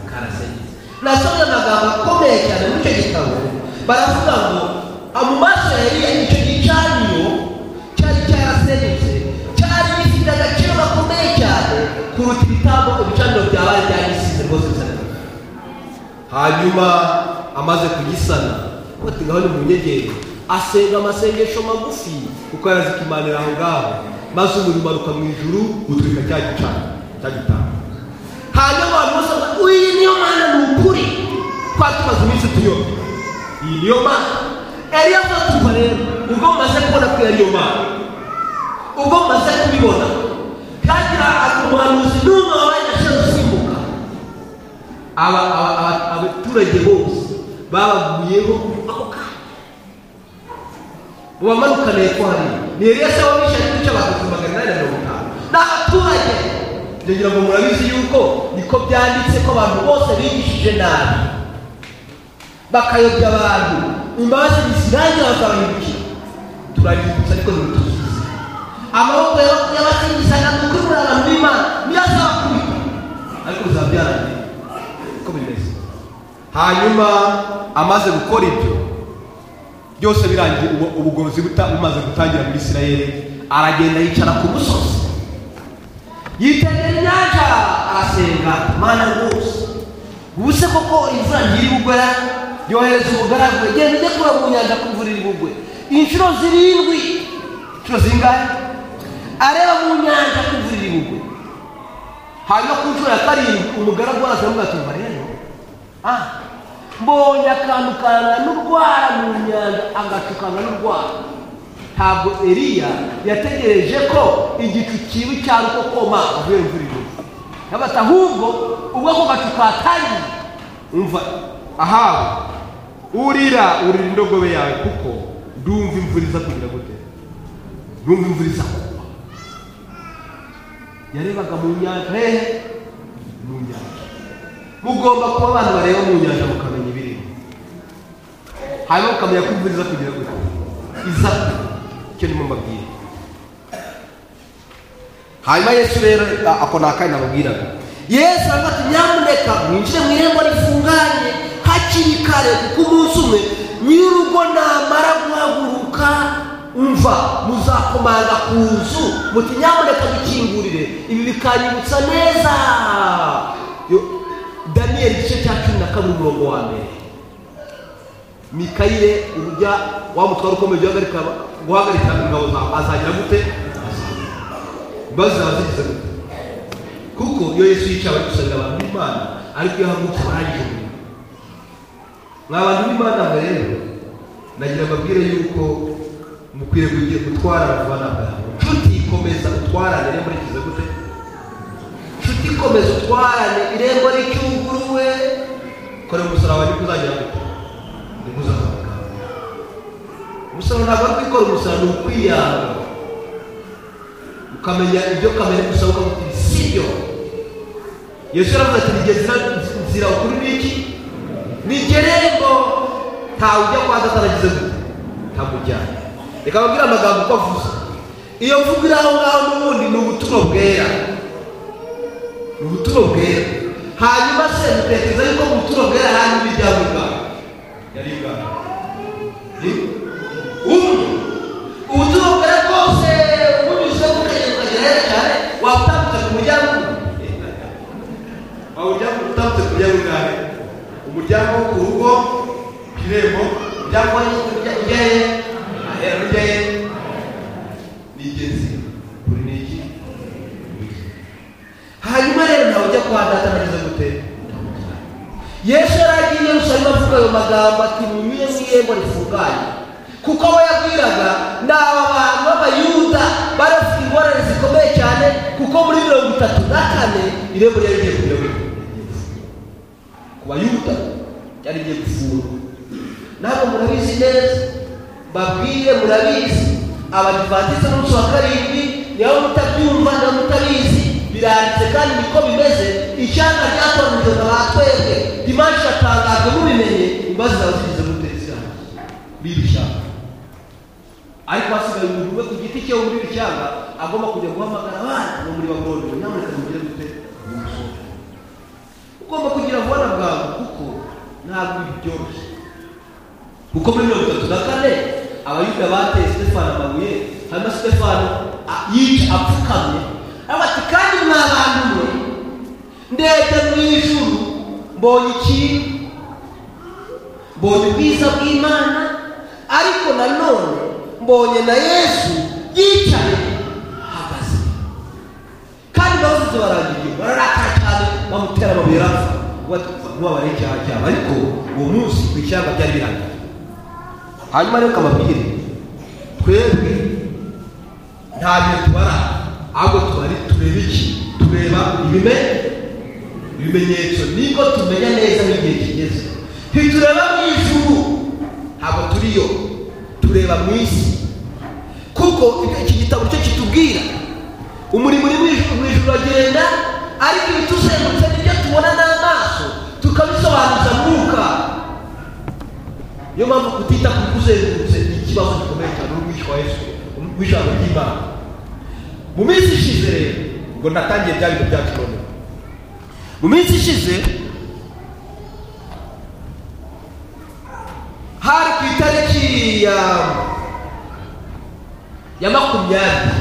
karasengize nasomye amagambo akomeye cyane muri icyo gitabo baravuga ngo "Ah, mu maso ya eliya icyo gicaniro cyari cyarasenyutse cyari gifite agaciro gakomeye cyane kuruta ibitambo ibicaniro byabaye byarisize rwose bisa hanyuma amaze kugisana bati ngaho ni mu nyegeri asenga amasengesho magufi kuko yarazikimanira aho ngaho maze umurimo aruka mu ijuru utwika cya gicana cya gitanga hanyuma abantu bose bavuga uyu niyo mana ni ukuri twari tumaze iminsi tuyobe iyi niyo mana eliya avuga ati "Umva rero ubwo mumaze kubona ko yari iyo mana ubwo mumaze kubibona kagira umuhanuzi n'umwe wabaye ashaka gusimbuka aba aba- aba- abaturage bose babaguyeho ako kanya ubamanukaniye ko hariya ni eliya se wabishaje ibice bakatu magana inani na mirongo itanu ni abaturage ndagira ngo murabizi yuko niko byanditse ko abantu bose bigishije nabi bakayobya abantu imbabazi zirangira bakabahindukira turabibutsa ariko ntibituzuze amaboko y'abasingizaga ni ukuburira abantu b'imana niyo azabakubita ariko bizabyarangira uko bimeze hanyuma amaze gukora ibyo byose birangiye ubu- ubugozi buta- bumaze gutangira muri isirayeli aragenda yicara ku musozi yitegera inyanja arasenga mana rwose ubu se koko imvura ntiri bugwe yohereza umugaragu genda ujye kuba mu nyanja ko imvura iri bugwe inshuro zirindwi inshuro zingahe areba mu nyanja ko imvura iri bugwe hanyuma ku nshuro ya karindwi umugaragu waraza aramubwira ati umva rero ah mbonye akantu kangana n'urwara mu nyanja agacu kangana n'urwara ntabwo eliya yategereje ko igicu kibi cyari uko koma avuye imvura igwa yabata ahubwo ubwo ako gacu katangiye umva ahawe urira urira indogobe yawe kuko ndumva imvura iza kugira gute ndumva imvura iza kugwa yarebaga mu nyanja hehe mu nyanja mugomba kuba abantu bareba mu nyanja mukamenya ibirimo hanyuma mukamenya ko imvura iza kugira gute iza icyo ndimo mbabwira hanyuma yesu rero a- ako ni akanya nababwiraga yesu aravuga ati nyamuneka mwinjire mu irembo rifunganye hakiri kare kuko umunsi umwe nyir'urugo namara guhaguruka umva muzakomanga ku nzu muti nyamuneka dukingurire ibi bikanyibutsa neza Yo- daniyeli igice cya cumi na kabiri umurongo wa mbere mikayire urujya wa mutwaro ukomeye ujya uhagarika guhagarika ingabo zawe azagira gute imbabazi zaba zigize gute kuko iyo yesu yicaye ari gusabira abantu b'imana ariko iyo ahagurutse barangije umurimo mwa bantu b'imana mwe rero nagira ababwire yuko mukwiriye kugira gutwara abana bwawe nshuti komeza utwarane irembo rigize gute nshuti komeza utwarane irembo ricyuguruwe korera umusaraba niko uzagira gute niko uzazamuka umusaraba ntabwo ari kwikora umusaraba ni ukwiyanga ukamenya ibyo kamere gusa ukavuga uti si byo yesu yaravuze ati nige nzira ukuri ni iki ni gerembo ntawe ujya kwa data aragize gute ntamujyana reka babwire amagambo uko avuze iyo mvugo iri aho ngaho n'ubundi ni ubutumwa bwera ni ubutumwa bwera hanyuma se mutekereza yuko mu butumwa bwera harimo imiryango ibwabo yari ibwabo umwe ubutumwa bwera bwose bunyuze mu kagezi ukagera heza cyane watambutse ku muryango umwe wawujyamo utambutse ku muryango ugare umuryango wo ku rugo ku irembo umuryango ujyaye ahera ujyaye ni ingenzi buri ni iki hanyuma rero nawe ujya kwa data nageze gute yesu yaragiye rushanwa avuga ayo magambo ati munyure mu irembo rifunganye kuko abo yabwiraga ni aba bantu b'abayuda bari bafite ingorane zikomeye cyane kuko muri mirongo itatu na kane irembo ryari rigiye kuyoborwa ku bayuda ryari rigiye gufungwa ntabwo murabizi neza mbabwire murabizi abadivantize n'umunsi wa karindwi niba mutabyumva na mutabizi biranditse kandi niko bimeze ishyanga ryatoranyijwe na ba twebwe dimanshi iratangajwe mubimenye imbabazi zawe zigeze guteza b'iri shyanga ariko hasigaye umuntu umwe ku giti cye wo muri iri shyanga agomba kujya guhamagara abandi bo muri bagororero nyamuneka mugire gute umusoro ugomba kugira vuba bwawe kuko ntabwo ibi byoroshye kuko muri mirongo itatu na kane abayuda bateye sitefano amabuye hanyuma sitefano a- yica apfukamye aravuga ati kandi mwa bantu mwe ndebye mu ijuru mbonye ikintu mbonye ubwiza bw'imana ariko nanone mbonye na yesu yicaye ahagaze kandi bavuze barangiriye bararakara cyane bamutera amabuye arapfa ntubabare icyaha cyabo ariko uwo munsi ku ishyamba ryari birangiye hanyuma rero kababwire twebwe nta bintu tubara ahubwo tubari tureba iki tureba ibimera ibimenyetso niko tumenya neza n'igihe kigeze ntitureba mu ijuru ntabwo turiyo tureba mu isi kuko ibyo iki gitabo cyo kitubwira umurimo uri mu ijuru mu ijuru uragenda ariko ibituzengurutse nibyo tubona n'amaso tukabisobanuza mwuka niyo mpamvu kutita ku bikuzengurutse ni ikibazo gikomeye cyane n'umwishywa wa yesu w'ijambo ry'imana mu minsi ishize rero ngo natangiye bya bintu byacu noneho mu minsi ishize hari ku itariki ya ya makumyabiri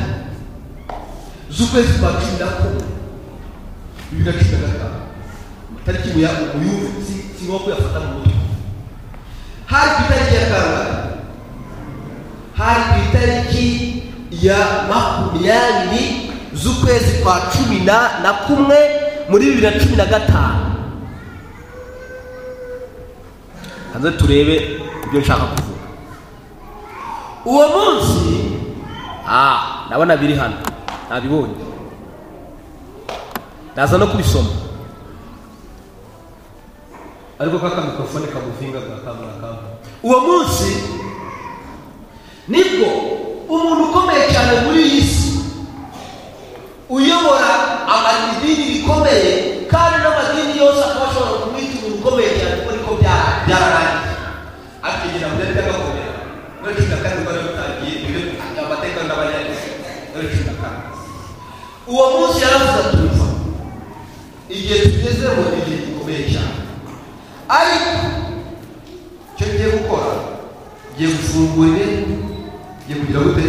z'ukwezi kwa cumi na kumwe bibiri na cumi na gatanu amatariki muya- muyumve si- si ngombwa kuyafata mu mutwe hari ku itariki ya kangahe hari ku itariki ya makumyabiri z'ukwezi kwa cumi na na kumwe muri bibiri na cumi na gatanu hanze turebe ibyo nshaka kuvuga uwo munsi ah ndabona biri hano nabibonye ndaza no kubisoma ariko kaka mikorofone kagufinga gakambakamba uwo munsi nibwo umuntu ukomeye cyane muri iyi si uyobora amadini rikomeye kandi n'amadini yose akaba ashobora ijambo ryari ryagakomera muri cumi na kane rwari rutangiye ibiro amateka n'abanyagizi muri cumi na kane uwo munsi yaravuze ati "Urumva, igihe tugezemo ni igihe gikomeye cyane ariko icyo ngiye gukora ngiye gufungura irembo ngiye kugira gute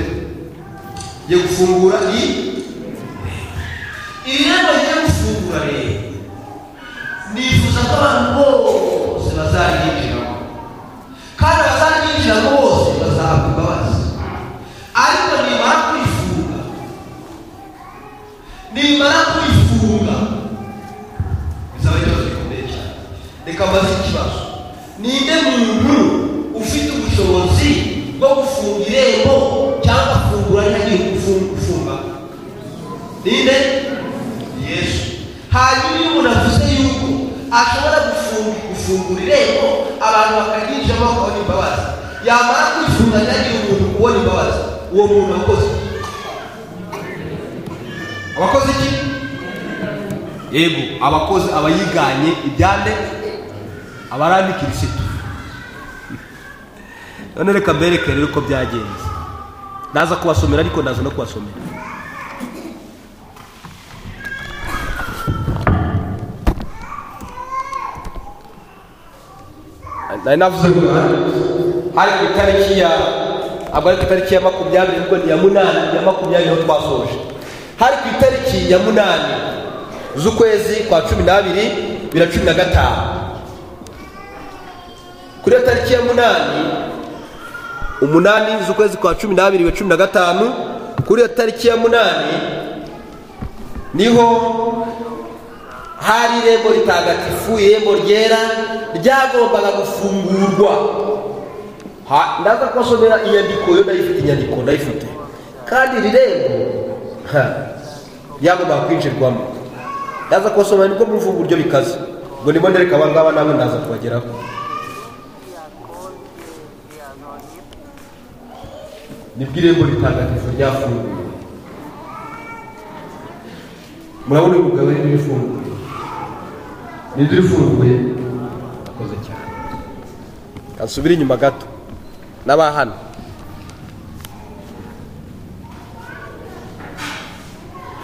ngiye gufungura i irembo ngiye gufungura rero nifuza ko abantu bose bazaryinjiramo kandi abazaryinjiramo bose bazahabwa imbabazi ariko nimara kwifunga nimara kwifunga bizaba ikibazo gikomeye cyane reka mbaze ikibazo ninde muntu ufite ubushobozi bwo gufunga irembo cyangwa afungura ntagiye gufunga gufunga ninde yesu hanyuma iyo umuntu avuze yuko ashobora gufunga gufungura irembo abantu bakaryinjiramo bakabona imbabazi yamara kwifunga ntagiye umuntu kubona imbabazi uwo muntu wakoze iki? abakoze iki yego abakoze abayiganye ibyande abarandi kirisitu none reka mbereke rero uko byagenze naza kubasomera ariko naza no kubasomera nari navuze ngo hari ku itariki ya ntabwo ari ku itariki ya makumyabiri ariko ni iya munani ya makumyabiri niho twasoje hari ku itariki ya munani z'ukwezi kwa cumi n'abiri bibiri na cumi na gatanu kuri iyo tariki ya munani umunani z'ukwezi kwa cumi n'abiri bibiri na cumi na gatanu kuri iyo tariki ya munani niho hari irembo ritagatifu irembo ryera ryagombaga gufungurwa Ha- ndaza kubasomera inyandiko yo ndayifite inyandiko ndayifite kandi iri rembo ha, ryagombaga kwinjirwamo ndaza kubasomera nibwo mwumva uburyo bikaze ngo ndimo ndereka aba ngaba nabo ndaza kubageraho nibwo irembo ritagatifu ryafunguwe murabona uyu mugabo rero ifunguye n'inzu ifunguye akoze cyane kasubire inyuma gato n'abahano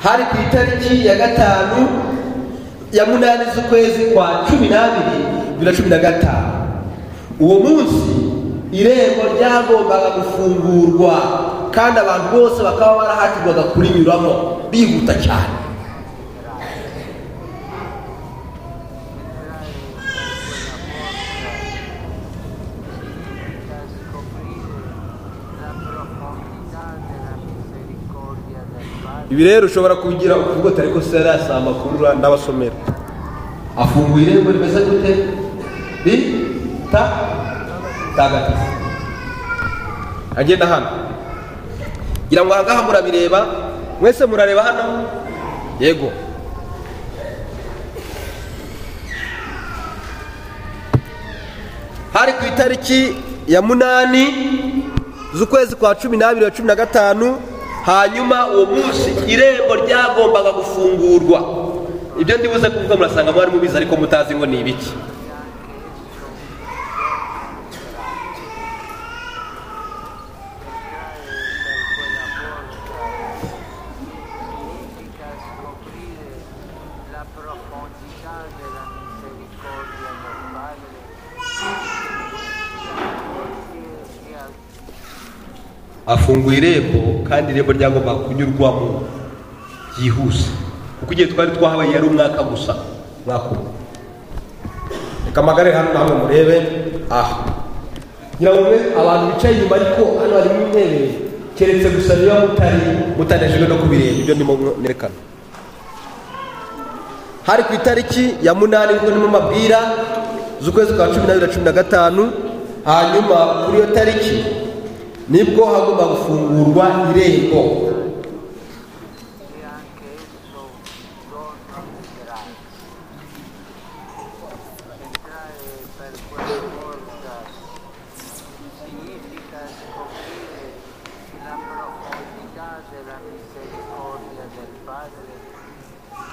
hari ku itariki ya gatanu ya munani z'ukwezi kwa cumi n'abiri bibiri na cumi na gatanu uwo munsi irembo ryagombaga gufungurwa kandi abantu bose bakaba barahatirwaga kurinyuramo bihuta cyane ibi rero ushobora kubigira ukugota ariko sera si amakuru ndabasomera afunguye irembo rimeze gute rita tagatifu agenda hano ngira ngo ahangaha murabireba mwese murareba hano yego hari ku itariki ya munani z'ukwezi kwa cumi n'abiri na cumi na gatanu hanyuma uwo munsi irembo ryagombaga gufungurwa ibyo ndibuze kuvuga murasanga mwari mubizi ariko mutazi ngo ni ibiki significa scoprire la profondità della misericordia del Padre che ha afunguye irembo kandi irembo ryagombaga kunyurwamo byihuse kuko igihe twari twahabaye yari umwaka gusa umwaka umwe reka amagare hano namwe murebe aha ngira ngo mwe abantu bicaye inyuma ariko hano harimo intebe keretse gusa niba mutari mutanejejwe no kubireba ibyo ndimo nerekana hari ku itariki ya munani nibwo ndimo mabwira z'ukwezi kwa cumi n'abiri na cumi na gatanu hanyuma kuri iyo tariki nibwo hagomba gufungurwa irembo entrare per quella porta significa scoprire la profondità della misericordia del Padre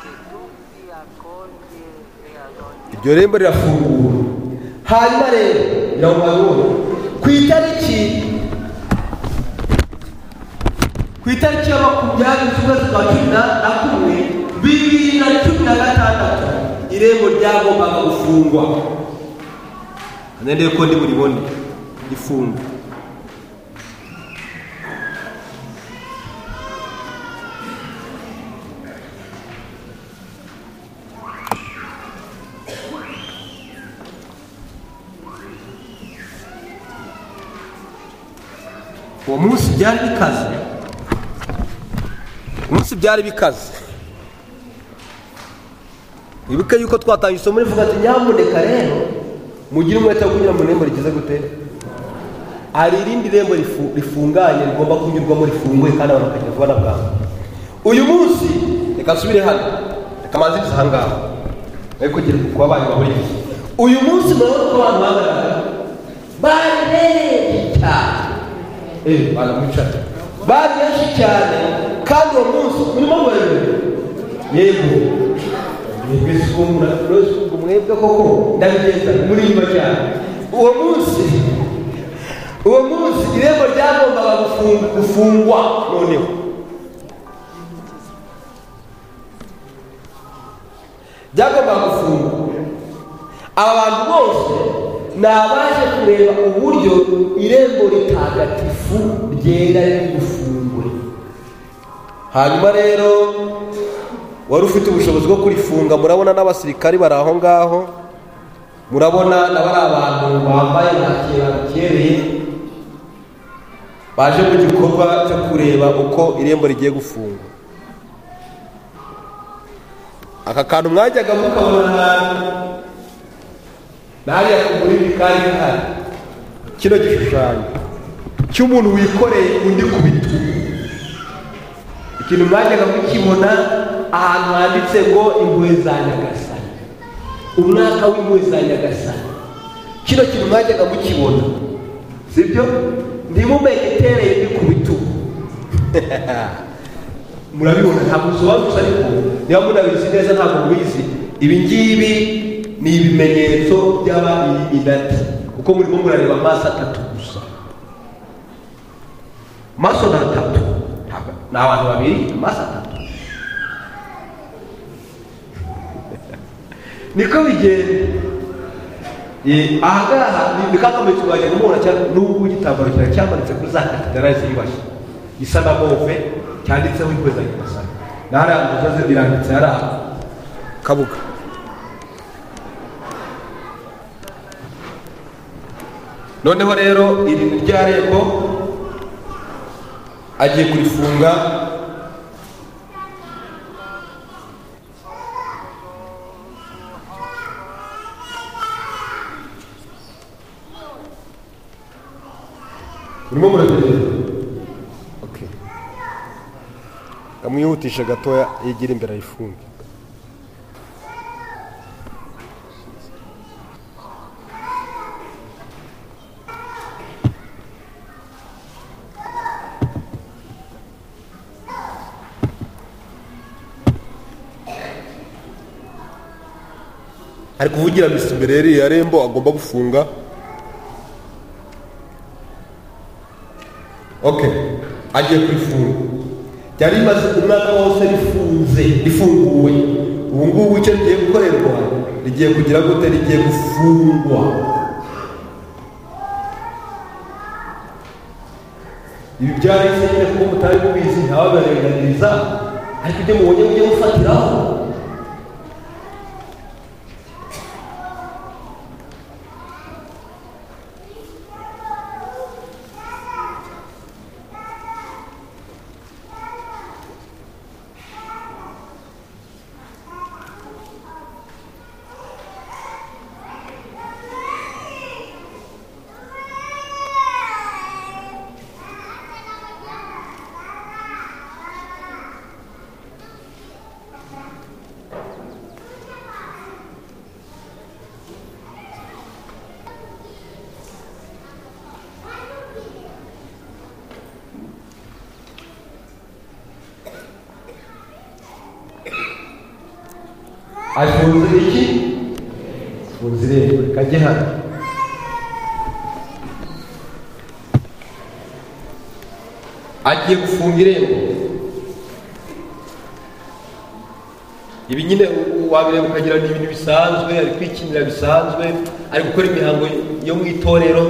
che tutti accoglie e ad ogni iryo rembo rirafungura hanyuma rero rirabona ku ku itariki ya makumyabiri z'ukwezi kwa cumi na- na kumwe bibiri na cumi na gatandatu irembo ryagombaga gufungwa nende ko ndi buribone rifungwa uwo munsi byari bikaze umunsi byari bikaze wibuke yuko twatangiye isomo rivuga ati nyamuneka rero mugire umwete wo kugira mu irembo rigize gute hari irindi rembo rifu- rifunganye rigomba kunyurwamo rifunguye kandi abantu bakajya vuba na bwangu uyu munsi reka nsubire hano reka manzirize aha ngaha we kugira ngo kuba banyu bahuriye uyu munsi murabona ko abantu bagaragara bari benshi cyane Eh, baramucaga bari benshi cyane kandi uwo munsi urimo werere yego mwebwe sikumura rose ubwo mwebwe koko ndabigeza muri nyuma cyane uwo munsi uwo munsi irembo ryagombaga gufunga- gufungwa noneho byagombaga gufungwa aba bantu bose ni abaje kureba uburyo irembo ritagatifu ryera riri bufungwe hanyuma rero wari ufite ubushobozi bwo kurifunga murabona n'abasirikari bari aho ngaho murabona na bari abantu bambaye nta kintu babukereye baje mu gikorwa cyo kureba uko irembo rigiye gufungwa aka kantu mwajyaga mukabona nariya kugurira kari gahari kino gishushanyo cy'umuntu wikoreye undi ku bitugu ikintu mwajyaga mukibona ahantu handitse ngo impuhwe za nyagasani umwaka w'impuhwe za nyagasani kino kintu mwajyaga mukibona sibyo ndimumenye itereye undi ku bitugu murabibona ntabwo usobanutse ariko niba munabizi neza ntabwo mubizi ibi ngibi ni ibimenyetso by'aba inati kuko murimo murareba amaso atatu gusa amaso ni atatu Ntabwo- ni abantu babiri amaso atatu niko bigenda Eh, aha ngaha ni- ni kakamuritse wajya kumubona cyane n'ubwo igitambaro cyawe cyamanitse kuri za katedrali ziyubashye gisa na move cyanditseho impuhwe za nyagasani na hariya musozi biranditse hariya kabuga noneho rero iri ni rya rembo agiye kurifunga urimo muragereza Okay. Amwihutisha gatoya yigira imbere ayifunge. ari kuvugira misi imbere yari ya rembo agomba gufunga okay agiye kurifunga ryari rimaze umwaka wose rifunze rifunguwe ubu ngubu icyo rigiye gukorerwa rigiye kugira gute rigiye gufungwa ibi byahise nyine kuko mutari mubizi ntababarenganiriza ariko ibyo mubonye mujye gufatiraho afunze iki afunze irembo kajye hano agiye gufunga irembo ibi nyine u- wabireba ukagira ni ibintu bisanzwe ari kwikinira bisanzwe ari gukora imihango yo mu itorero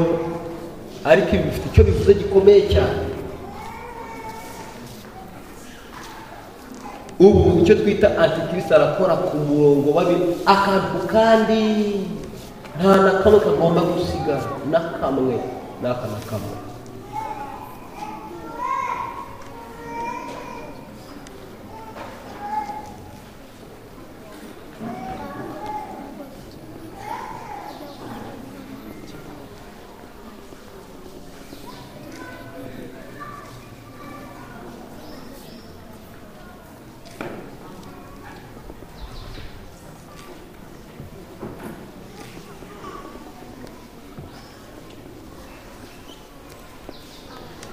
ariko ibi bifite icyo bivuze gikomeye cyane ubu icyo twita antikirisi arakora ku murongo wabi akantu kandi nta na kamwe kagomba gusiga na kamwe n'aka na kamwe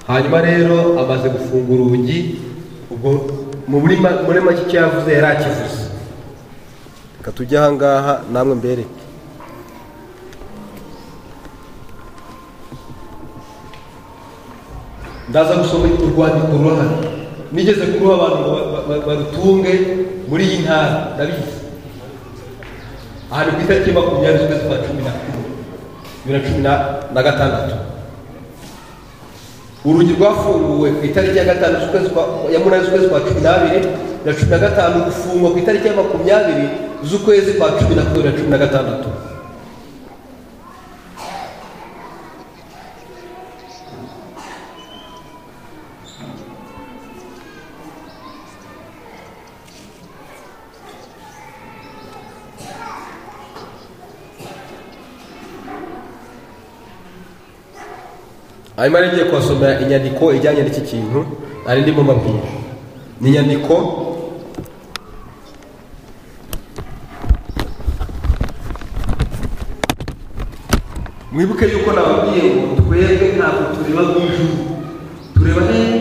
hanyuma rero amaze gufunga urugi ubwo mu muri ma- muri make icyo yavuze yari akivuze reka tujye ahangaha namwe mbereke ndaza gusoma urwandiko ruhari nigeze kuruha abantu ngo ba- ba- ba- barutunge muri iyi ntara ndabizi ahantu ku itariki ya makumyabiri z'ukwezi kwa cumi na kumwe bibiri na cumi na- na gatandatu urugi rwafunguwe ku itariki ya gatanu z'ukwezi kwa- ya munani z'ukwezi kwa cumi n'abiri na cumi na gatanu gufungwa ku itariki ya makumyabiri z'ukwezi kwa cumi na kumwe na cumi na gatandatu hanyuma rero ngiye kubasomera inyandiko ijyanye n'iki kintu ari ndimo mbabwira ni inyandiko mwibuke yuko nababwiye ngo twebwe ntabwo tureba mu ijuru tureba hehe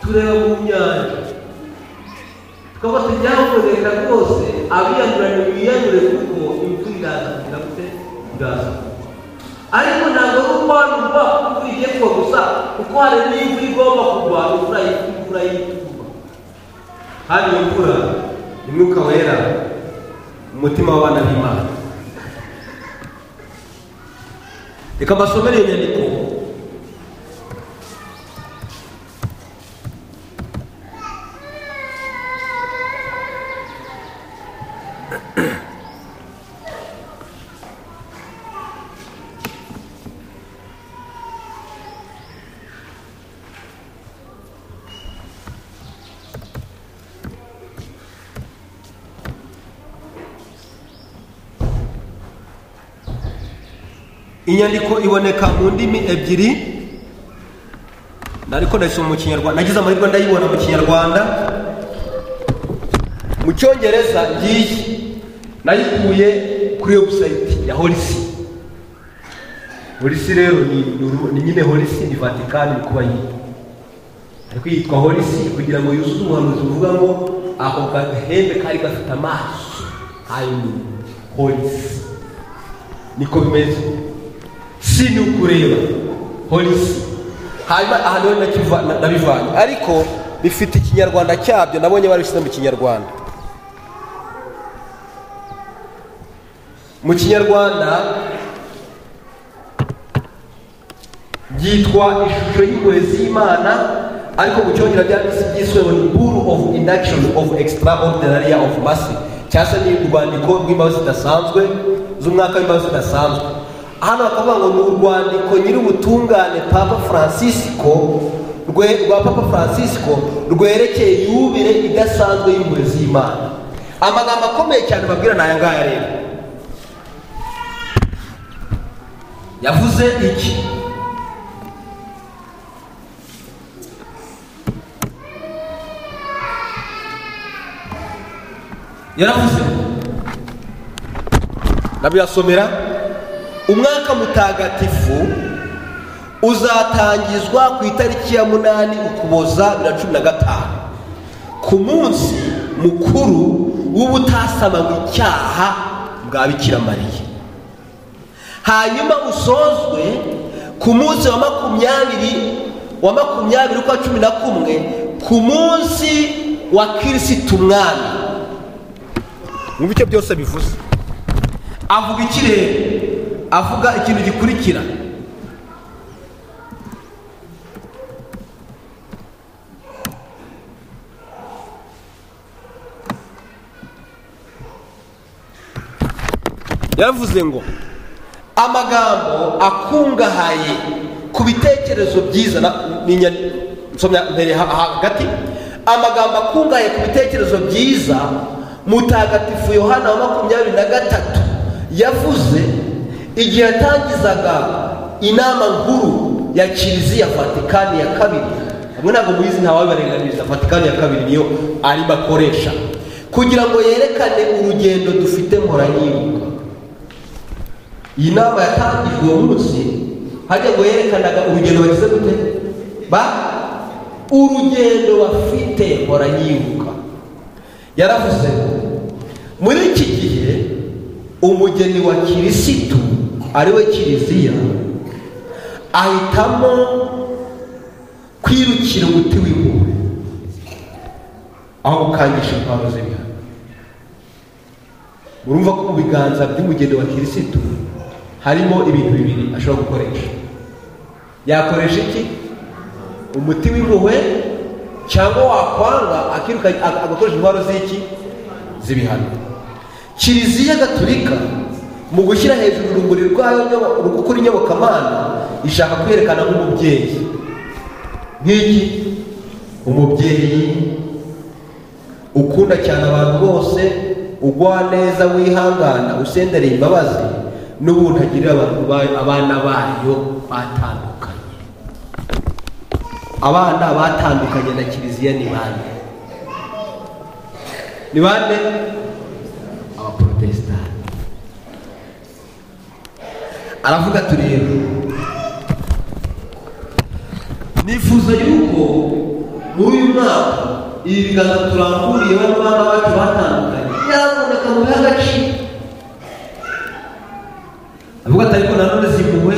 tureba mu nyanja tukaba tujyamukorera rwose abiyamurane biyamure kuko imvura iraza ndamutse iraza ariko ntabwo ari uko hari imvura imvura igiye kugwa gusa kuko hari n'imvura igomba kugwa imvura y- imvura y'itumba hano iyo mvura ni mwuka wera umutima w'abana b'imana reka mbasomere iyo nyandiko inyandiko iboneka mu ndimi ebyiri ariko ndayisoma mu kinyarwanda nagize amahirwe ndayibona mu kinyarwanda mu cyongereza ngiyi nayikuye kuri webusayiti ya holisi holisi rero ni, ni uru- ni nyine holisi ni vatikani ni kuba yitwa ariko yitwa holisi kugira ngo yuzuze ubuhanuzi buvuga ngo ako gahembe kari gafite amaso hanyuma holisi niko bimeze si ni ukureba polisi hanyuma aha niho nakiva- na- nabivanye ariko bifite ikinyarwanda cyabyo nabonye barabishyize mu kinyarwanda mu kinyarwanda byitwa ishusho y'ingoyi y'imana ariko mu cyongereza byanditse byiswe ngo ni bull of induction of extraordinary of mercy cyangwa se ni urwandiko rw'imbabazi zidasanzwe z'umwaka w'imbabazi zidasanzwe hano bakavuga ngo ni urwandiko nyir'ubutungane papa francisco rwe rwa papa francisco rwerekeye yubire idasanzwe y'ingoyi z'imana amagambo akomeye cyane babwira ni aya ngaya rero yavuze iki yaravuze ndabirasomera umwaka mutagatifu uzatangizwa ku itariki ya munani ukuboza bibiri na cumi na gatanu ku munsi mukuru w'ubutasamanywe icyaha bwa bikira mariya hanyuma usozwe ku munsi wa makumyabiri wa makumyabiri ukwa cumi na kumwe ku munsi wa kirisitu umwami mwumva icyo byose bivuze avuga ikirere avuga ikintu gikurikira yaravuze ngo amagambo akungahaye ku bitekerezo byiza na- ni inya- nsomya mbere ha- hagati amagambo akungahaye ku bitekerezo byiza mutagatifu yohana wa makumyabiri na gatatu yavuze igihe yatangizaga inama nkuru ya kiliziya vatikani ya kabiri hamwe ntabwo muyizi ntawabibarenganiriza vatikani ya kabiri niyo ari bakoresha kugira ngo yerekane urugendo dufite murayibuka iyi nama yatangijwe uwo munsi hajya ngo yerekanaga urugendo bagize gute ba urugendo bafite mpora yibuka yaravuze ngo muri iki gihe umugeni wa kirisitu ariwe kiliziya ahitamo kwirukira umuti w'impuhwe aho gukangisha impano z'ibihano urumva ko mu biganza by'umugeni wa kirisitu harimo ibintu bibiri ashobora gukoresha yakoresha iki umuti w'impuhwe cyangwa wakwanga akiruka ag- agakoresha intwaro z'iki z'ibihano kiliziya gaturika mu gushyira hejuru urumuri rwayo nyobo- rwo kuri nyobokamana ishaka kwerekana nk'umubyeyi nk'iki umubyeyi ukunda cyane abantu bose ugwa neza wihangana usendereye imbabazi n'ubundi agirira abantu bayo- abana bayo batandukanye abana batandukanye na kiliziya ni bande ni bande abaporotesitanti aravuga ati rero nifuza yuko muri uyu mwaka ibi biganza turanguriye bano bana bacu batandukanye yaraboneka mu bihe agaciro avuga ati ariko nanone izi mpuhwe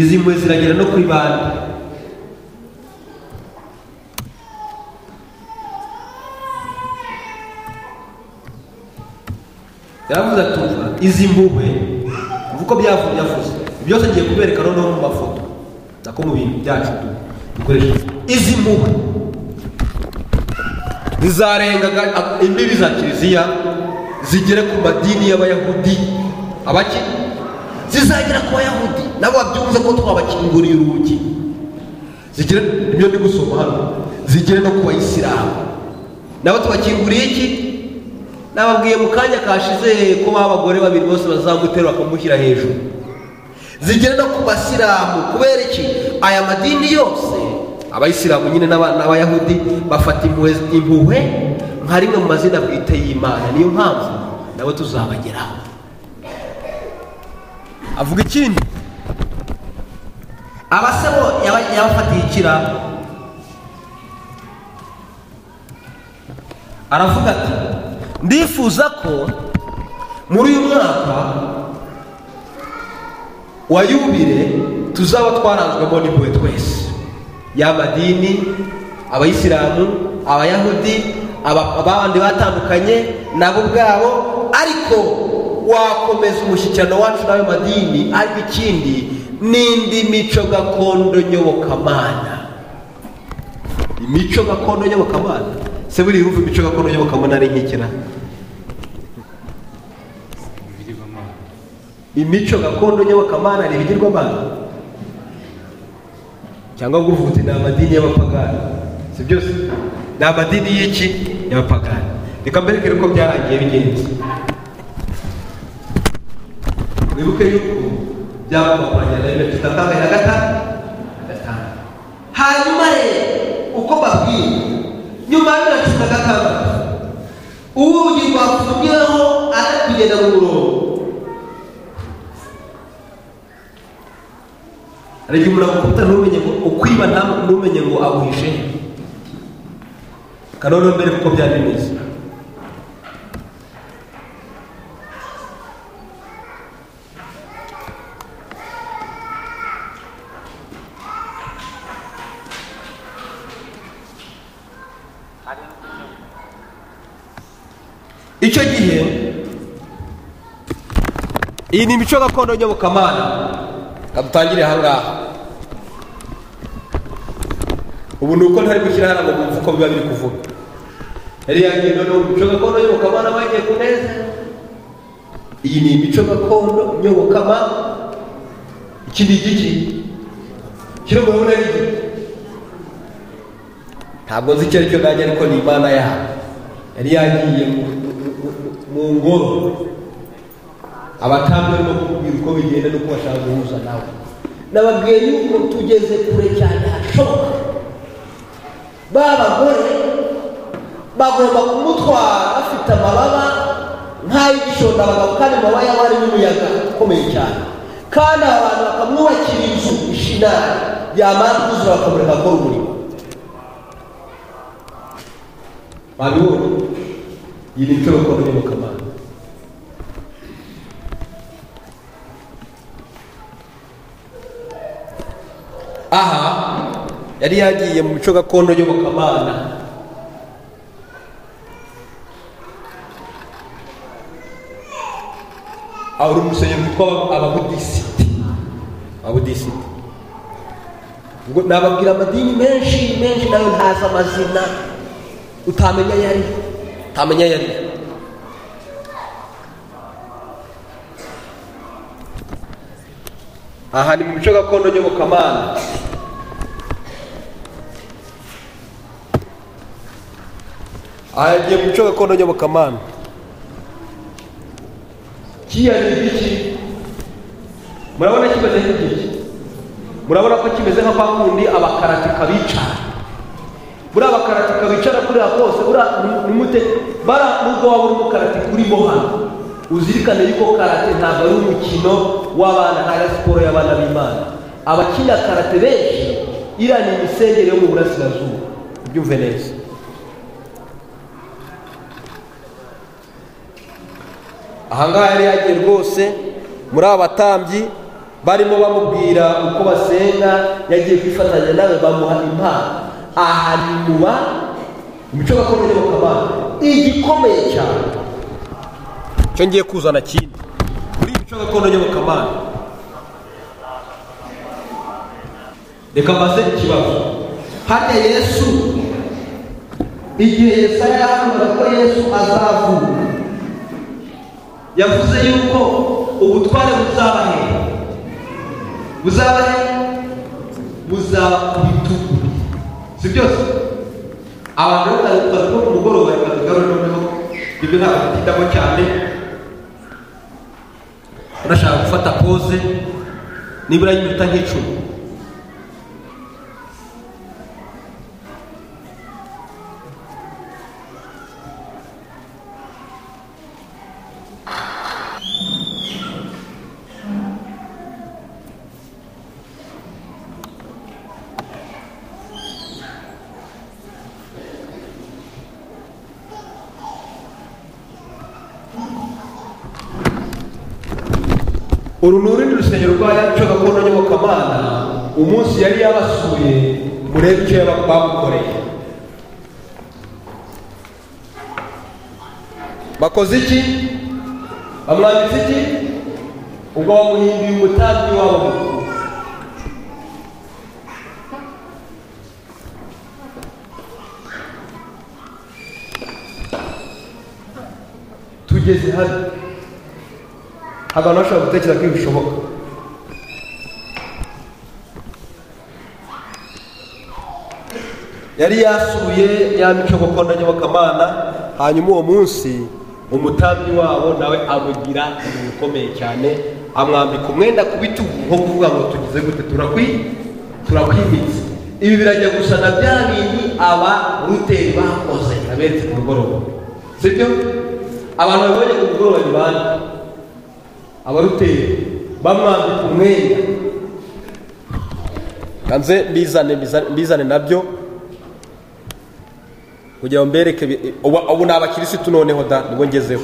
izi mpuhwe ziragera no kuri bande yaravuze ati umva izi mpuhwe umva uko byavuye yavuze byose ngiye kubereka noneho mu mafoto nako mu bintu byacu du- dukoresha izi mpuhwe zizarenga aga- imbibi za kiliziya zigere ku madini y'abayahudi abaki zizagera ku bayahudi nabo babyumve ko twabakinguriye urugi zigere ibyo ndi gusoma hano zigere no ku bayisilamu nabo tubakinguriye iki nababwiye mu kanya kashize ko babagore babiri bose bazamutera bakamushyira hejuru zigere no ku basilamu kubera iki aya madini yose abayisilamu nyine n'aba- n'abayahudi bafata impuhwe impuhwe nka rimwe mu mazina bwite y'imana niyo mpamvu nabo tuzabageraho avuga ikindi abasebo yaba- yabafatiye ikiraro aravuga ati ndifuza ko muri uyu mwaka wa yubile tuzaba twaranzwemo n'impuhwe twese y'amadini abayisilamu abayahudi aba- abandi batandukanye nabo ubwabo ariko wakomeza umushyikirano wacu n'ayo madini ariko ikindi n'indi mico gakondo nyobokamana imico gakondo nyobokamana se buriya urumva imico gakondo nyobokamana ari nk'ikira imico gakondo nyobokamana ni ibigirwamana cyangwa ngo uvuze ni amadini y'abapagani si byose ni amadini y'iki y'abapagani reka mberekere uko byarangiye bigenze wibuke yuko byamamakoranya na bibiri tutakanga na gatanu gatanu hanyuma rero uko babwiye nyuma ya bibiri cumi na gatandatu urugi rwafungiraho ari kugenda mu murongo hari igihe umuntu agukubita ntumenye ngo ukwiba nta- ntumenye ngo aguhishe kanone mbere kuko byari bimeze icyo gihe iyi ni imico gakondo nyobokamana reka dutangire aha ngaha ubu ni uko ntari gushyira hano ngo mwumve uko biba biri kuvuga yari yagiye none ubu imico gakondo nyobokamana bagiye kunezera iyi ni imico gakondo nyobokamana iki ni igiki kiri mu rubura n'igiki ntabwo nzi icyo ari cyo nanjye ariko ni imana yabo yari yagiye mu- mu- mu- mu ngoro abatambyi barimo kukubwira uko bigenda n'uko bashaka guhuza nawe nababwiye yuko tugeze kure cyane hashoboka ba bagore bagomba kumutwara bafite amababa nk'ay'igishondabagabo kandi amababa yabo arimo umuyaga ukomeye cyane kandi abantu bakamwubakira inzu ishinari yamara kuzura bakamureka akora umurimo babibonye iyi ni imico gakondo nyobokamana aha yari yagiye mu mico gakondo nyobokamana aha uri urusengero rwitwa ababudisiti ababudisiti ubwo nababwira amadini menshi menshi nayo ntazi amazina utamenya ayo ari yo utamenya ayo ari yo aha ni mu mico gakondo nyobokamana aha yagiye mu mico gakondo nyobokamana kiriya ni igiki murabona kimeze nk'igiki murabona ko kimeze nka kwa kundi abakaratika bicara buriya bakaratika bicara kuriya kose buriya ni- ni mute bara nubwo waba uri umukaratika urimo hano uzirikane yuko karate ntabwo ari umukino w'abana ari siporo y'abana b'imana abakina karate benshi iriya ni imisengere yo mu burasirazuba ubyumve neza ahangaha yari yagiye rwose muri aba batambyi barimo bamubwira uko basenga yagiye kwifatanya nawe bamuha impano aha ni muba imico gakondo y'abakabana igikomeye cyane cyo ngiye kuzana kindi muri iyi mico gakondo y'abakabana reka mbaze ikibazo harya yesu igihe yesaya yahanuye ko yesu azavuka yavuze yuko ubutware buzaba he buzaba he buzaba ku bitugu si byose abantu bari bari ku mugoroba bari kugarura noneho ibyo ntabwo bitindamo cyane urashaka gufata pose nibura y'iminota nk'icumi uru ni urundi rusengero rwa yacu gakondo nyobokamana umunsi yari yabasuye murebe icyo yaba- bamukoreye bakoze iki bamwambitse iki ubwo bamuhimbiye umutambyi wabo mukuru tugeze hano ntabwo abantu bashobora gutekereza ko ibi bishoboka yari yasuye ya mico gakondo nyobokamana hanyuma uwo munsi umutambyi wabo nawe amugira ibintu bikomeye cyane amwambika umwenda ku bitugu nko kuvuga ngo tugize gute turakwi turakwimitse ibi birajya gusa na bya bindi aba ruteri bakoze aberetse ku mugoroba sibyo abantu babonye ku mugoroba ni bande abaruteye bamwambika umwenda kanze mbizane mbizane- mbizane nabyo kugira ngo mbereke bi- ubu ubu ni abakirisitu noneho da nibwo ngezeho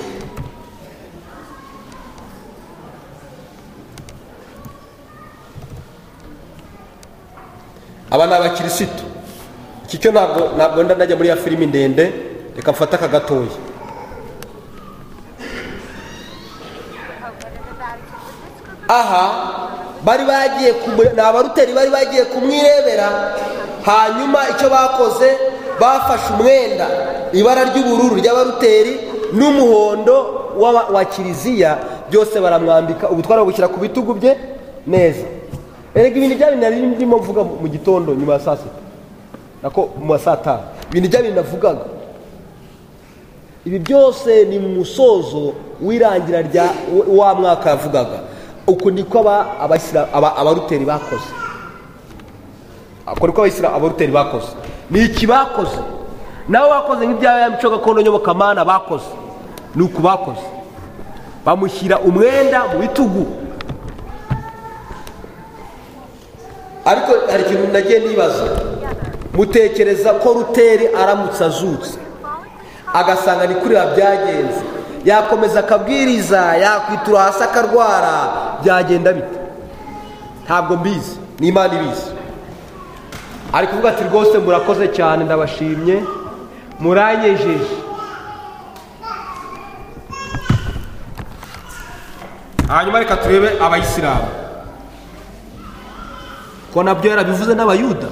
aba ni abakirisitu iki cyo ntabwo ntabwo wenda najya muri ya filimi ndende reka mfate aka gatoya aha bari bagiye kumu- ni abaruteri bari bagiye kumwirebera hanyuma icyo bakoze bafashe umwenda ibara ry'ubururu ry'abaruteri n'umuhondo w'aba- wa kiliziya byose baramwambika ubu twarabushyira ku bitugu bye neza erega ibintu bya bindi nari ndimo mvuga mu mu gitondo nyuma ya saa sita nako mu ma saa tanu ibintu bya bindi navugaga ibi byose ni mu musozo w'irangira rya wa mwaka yavugaga uku niko aba- abashyira- aba- abaruteri bakoze uku niko abashyira abaruteri bakoze ni iki bakoze nabo bakoze nk'ibya ya mico gakondo nyobokamana bakoze ni uku bakoze bamushyira umwenda mu bitugu ariko hari ikintu nagiye nibaza mutekereza ko ruteri aramutse azutse agasanga ni kuri byagenze yakomeza akabwiriza yakwitura hasi akarwara byagenda bite ntabwo mbizi ni imana ibizi ari kuvuga ati rwose murakoze cyane ndabashimye muranyejeje hanyuma reka turebe abayisilamu ko nabyo yarabivuze n'abayuda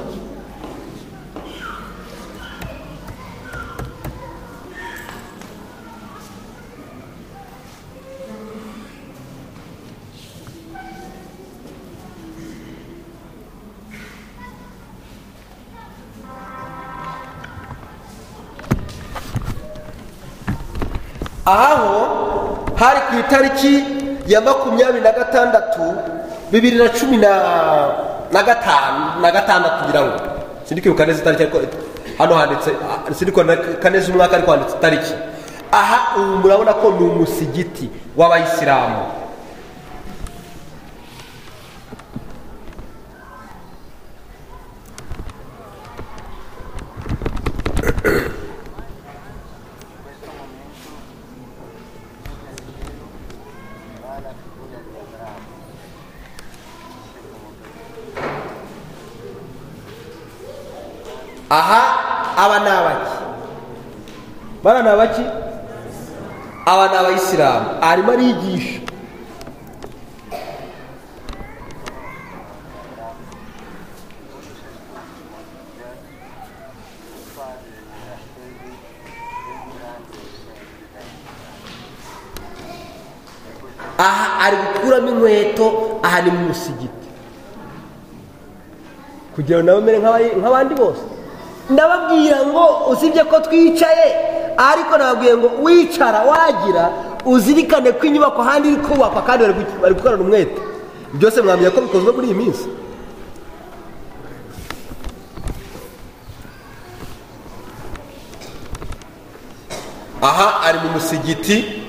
aha ho hari ku itariki ya makumyabiri na gatandatu bibiri na cumi na na gatanu na gatandatu ngira ngo sindi kwibuka neza itariki ariko hano handitse ah, sindi kwibuka neza umwaka ariko handitse itariki aha ubu murabona ko ni umusigiti w'abayisilamu aha aba ni abaki bana ni abaki aba ni abayisilamu arimo arigisha aha ari gukuramo inkweto aha ni mu musigiti kugira ngo nabo mbere nk'abandi bose ndababwira ngo usibye ko twicaye ariko nababwiye ngo wicara wagira uzirikane ko inyubako ahandi iri kubakwa kandi bari gu- bari gukorana umwete byose mwamenya ko bikozwe muri iyi minsi aha ari mu musigiti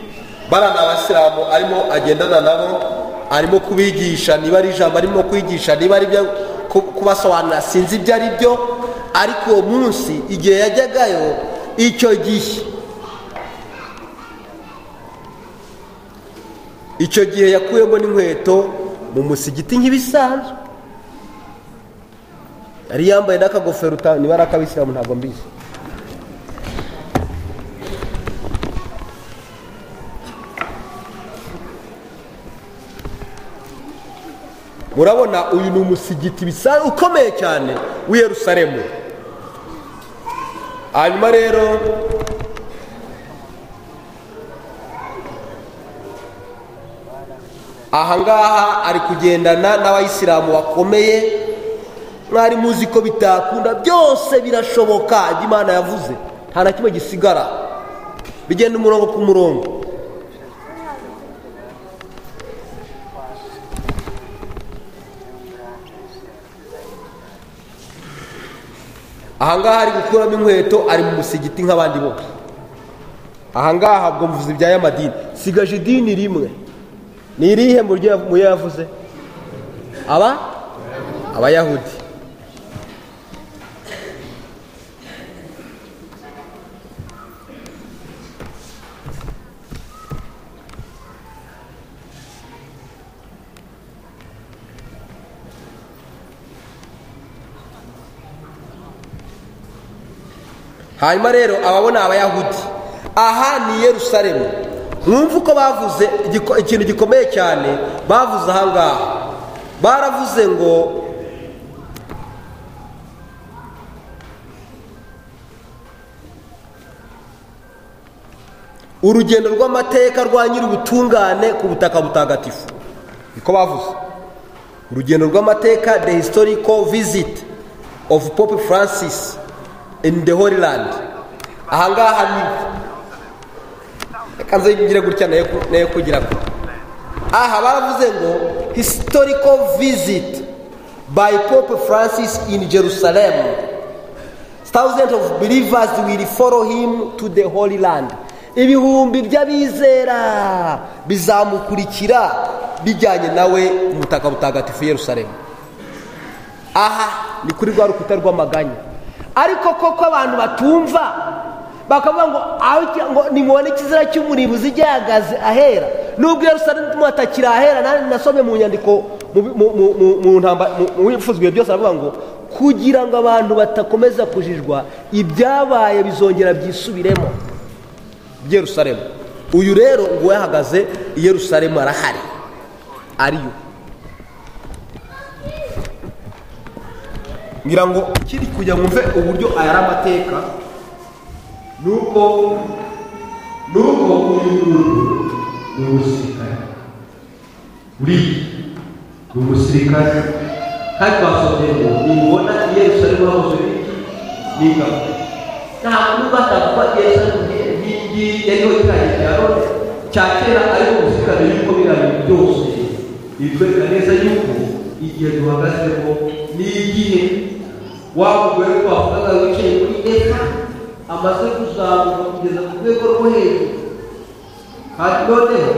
bana ni abasilamu arimo agendana nabo arimo kubigisha niba ari ijambo arimo kubigisha niba ari ibyo ku- kubasobanurira sinzi ibyo ari byo ariko uwo munsi igihe yajyagayo icyo gihe icyo gihe yakuyemo n'inkweto mu musigiti nk'ibisanzwe yari yambaye n'akagofero uta- niba ari ak'abisilamu ntabwo mbizi murabona uyu ni umusigiti bisa ukomeye cyane w'i Yerusalemu hanyuma rero ahangaha ari kugendana n'abayisilamu bakomeye mwari muzi ko bitakunda byose birashoboka ibyo Imana yavuze nta na kimwe gisigara bigenda umurongo ku murongo ahangaha ari gukuramo inkweto ari mu musigiti nk'abandi bose ahangaha habwo mvuze ibya y'amadini sigaje idini rimwe ni irihe mu ryo mu yo yavuze aba abayahudi hanyuma rero ababona abayahudi aha ni i yerusalemu mwumve uko bavuze igiko- ikintu gikomeye cyane bavuze aha ngaha baravuze ngo urugendo rw'amateka rwa nyir'ubutungane ku butaka butagatifu niko bavuze urugendo rw'amateka the historical visit of pope francis in the holy land aha ngaha ni reka nze ngire gutya nayo ku- nayo kugira ko aha baravuze ngo historical visit by pope francis in jerusalem thousands of believers will follow him to the holy land ibihumbi by'abizera bizamukurikira bijyanye nawe mu butaka butagatifu i yerusalemu aha ni kuri rwa rukuta rw'amaganya ariko koko abantu batumva bakavuga ngo aho iki- ngo nimubone ikizira cy'umurimbuzi igihagaze ahera nubwo yerusalemu atakiri ahera nanjye nasomye mu nyandiko mu- mu- mu- mu- mu ntamba- mu- mu bipfuzwe byose aravuga ngo kugira ngo abantu batakomeza kujijwa ibyabaye bizongera byisubiremo i yerusalemu uyu rero ngo yahagaze i yerusalemu arahari ariyo ngira ngo ikiri kujya mwumve uburyo ayari amateka nuko nuko uyu muntu ni umusirikare uri ni umusirikare kandi twasomye ngo nimubona i yerusalemu hahoze ibiki n'ingabo ntabwo bashaka kuba i yerusalemu nk'inkingi yariho ikirangirire cya rone cya kera ariko umusirikare yuko biriya bintu byose bitwereka neza yuko igihe duhagazemo n'igihe waba uguye twavugaga wicaye kuri eka amaze kuzamuka kugeza ku rwego rwo hejuru kandi noneho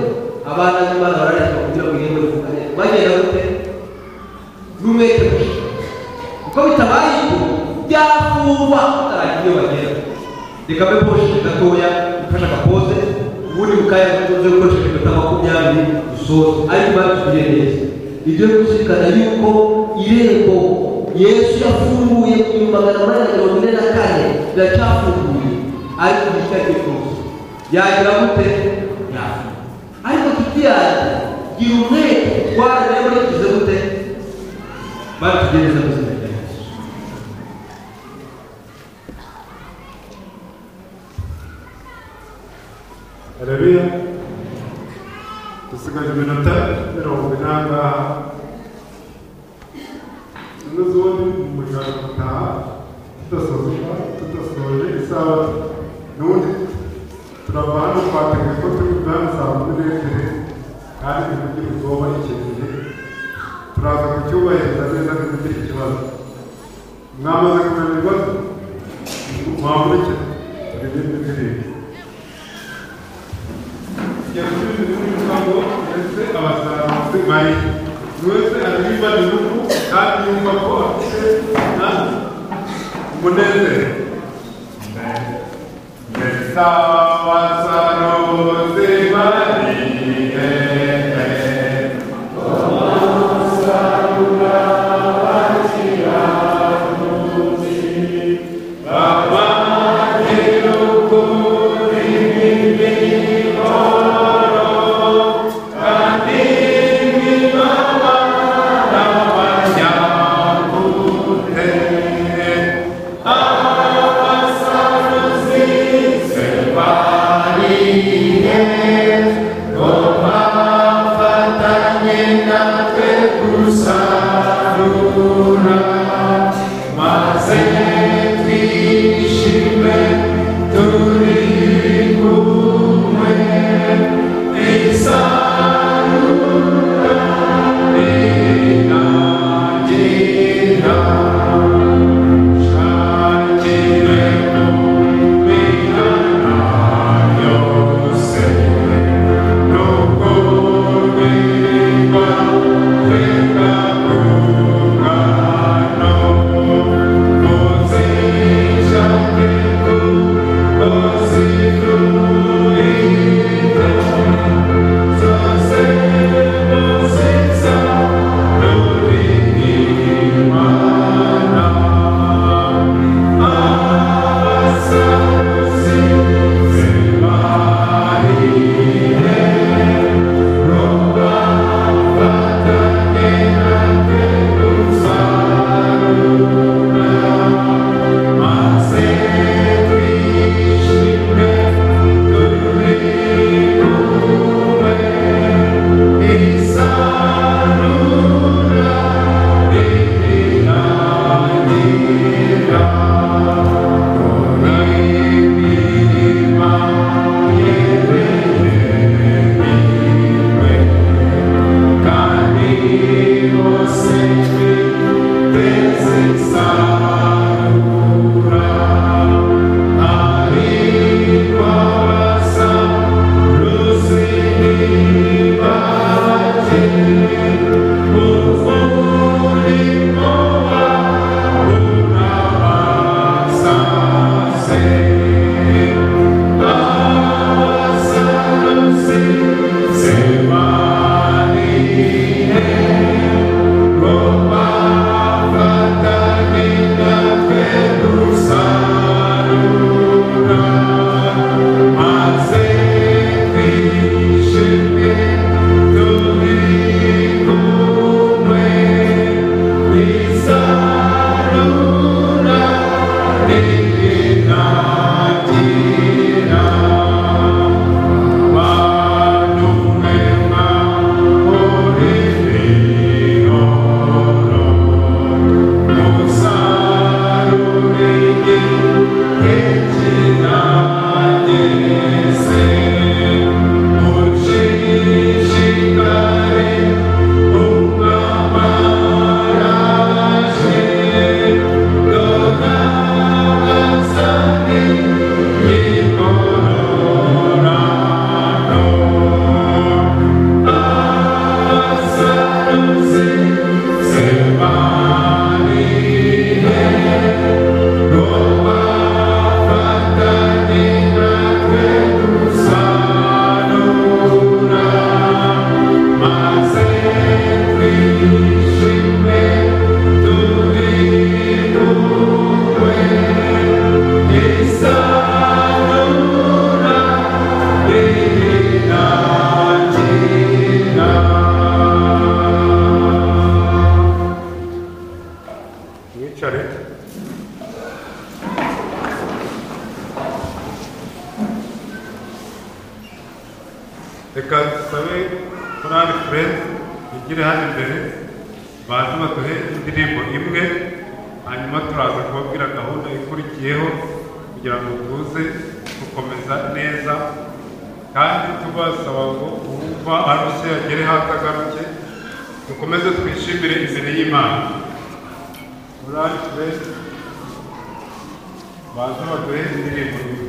abana b'imana barareshwa kugira ngo igende ku kanyaru bagenda gute n'umwete muke kuko bitabaye ibyo byafungwa utarangira iyo bagera reka mbe poshe gatoya ufashe agapoze ubundi bukaya uze gukoresha iminota makumyabiri usoze ariko batubwiye neza ibyo kuzirikana yuko irembo yesu yafunguye ku bihumbi magana manani na mirongo ine na kane riracyafunguye ariko igihe cyose yagira gute yafunguye ariko tuti yanjye gira umwete utwara nayo murikize gute batugereza ubuzima bwa yesu harabiya dusigaje iminota mirongo ine aha ngaha zimwe z'ubundi mu muryango gutaha tudasoje tudasoje isabato n'ubundi turava hano twateguye ko turi bwami saa kumi n'ebyiri kandi ntibigire ubwoba iki gihe turaza kucyubahiriza neza ntibigire ikibazo mwamaze kumenya ibibazo mwakurikira turirimbe indirimbo yasubiza muri rusango ndetse abasaruzi bari buri wese aririmba igihugu kandi yumva ko afite na umunezero ndetse abasaruzi bari hehe Amen. reka dusabe korali furezi igire hano imbere baze baduhe indirimbo imwe hanyuma turaza kubabwira gahunda ikurikiyeho kugira ngo tuze gukomeza neza kandi tubasaba ngo uwumva aruse agere hasi agaruke dukomeze twishimire imbere y'imana korali furezi baze baduhe indirimbo imwe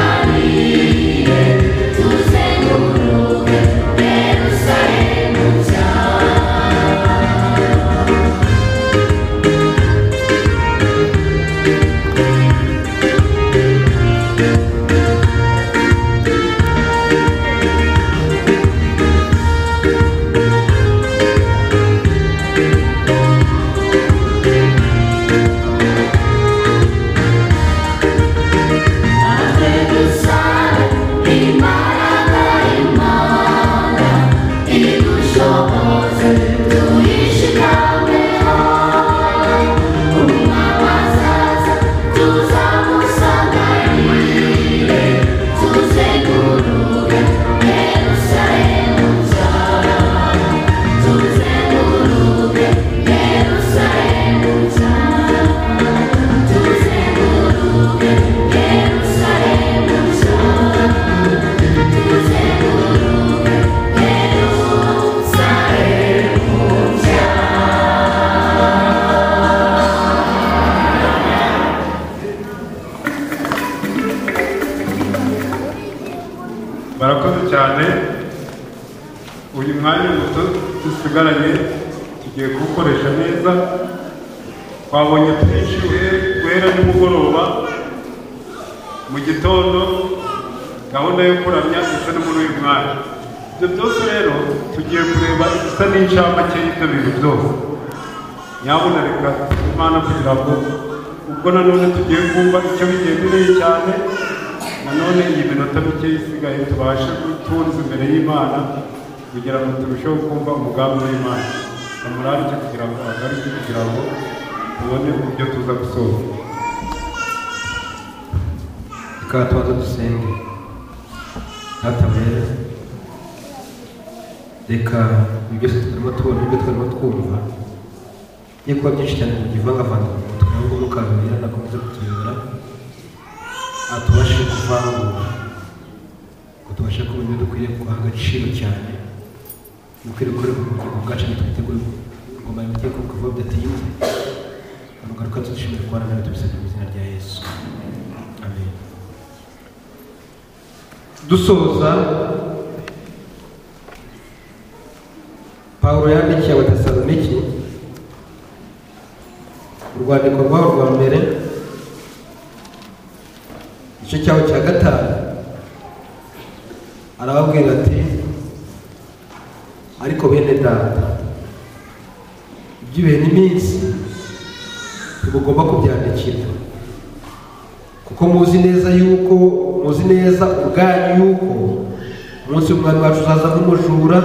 tuzamusangariye tuzenguruke yerusalemu nshya maze dusare imbaraga y'imana idushoboze tuyishikameho umwami azaza tuzamusanganire tuzenguruke yerusalemu nzara tuzenguruke yerusalemu nzara tuzenguruke yerusalemu nzara tuzenguruke yerusalemu nzara barakoze cyane uyu mwanya muto dusigaranye tugiye kuwukoresha neza twabonye twinshi uhe- guhera nimugoroba mu gitondo gahunda yo kuramya ndetse no muri uyu mwanya ibyo byose rero tugiye kureba igisa n'incamake y'ibyo bintu byose nyabuna reka tuhe imana kugira ngo ubwo nanone tugiye kumva icyo bigendereye cyane nanone iyi minota mike isigaye tubashe gutunza imbere y'imana kugira ngo turusheho kumva umugambi w'imana amurangire kugira ngo agaruke kugira ngo tubone uburyo tuza gusohoza reka tubanza dusenge data wera reka ibi byose turimo tubona ibyo turimo twumva iyo kuba byinshi cyane byivangavanga mu mutwe ahubwo mwuka wera nakomeza kutuyobora atubashe kuvangura ngo tubashe kubona ibyo dukwiriye guha agaciro cyane dukwiriye gukorera mu bugingo bwacu ntitwitegure ingoma yamugiye kuvuga bidatinze amugaruka tudushimire kubana nawe tubisabye mu izina rya yesu amen dusoza pawulo yandikiye abatesaloniki urwandiko rwaho rwa mbere igice cyaho cya gatanu arababwira ati ariko bene data iby'ibihe n'iminsi ntibugomba kubyandikira kuko muzi neza yuko muzi neza ubwanyu yuko umunsi w'umwami wacu uzaza nk'umujura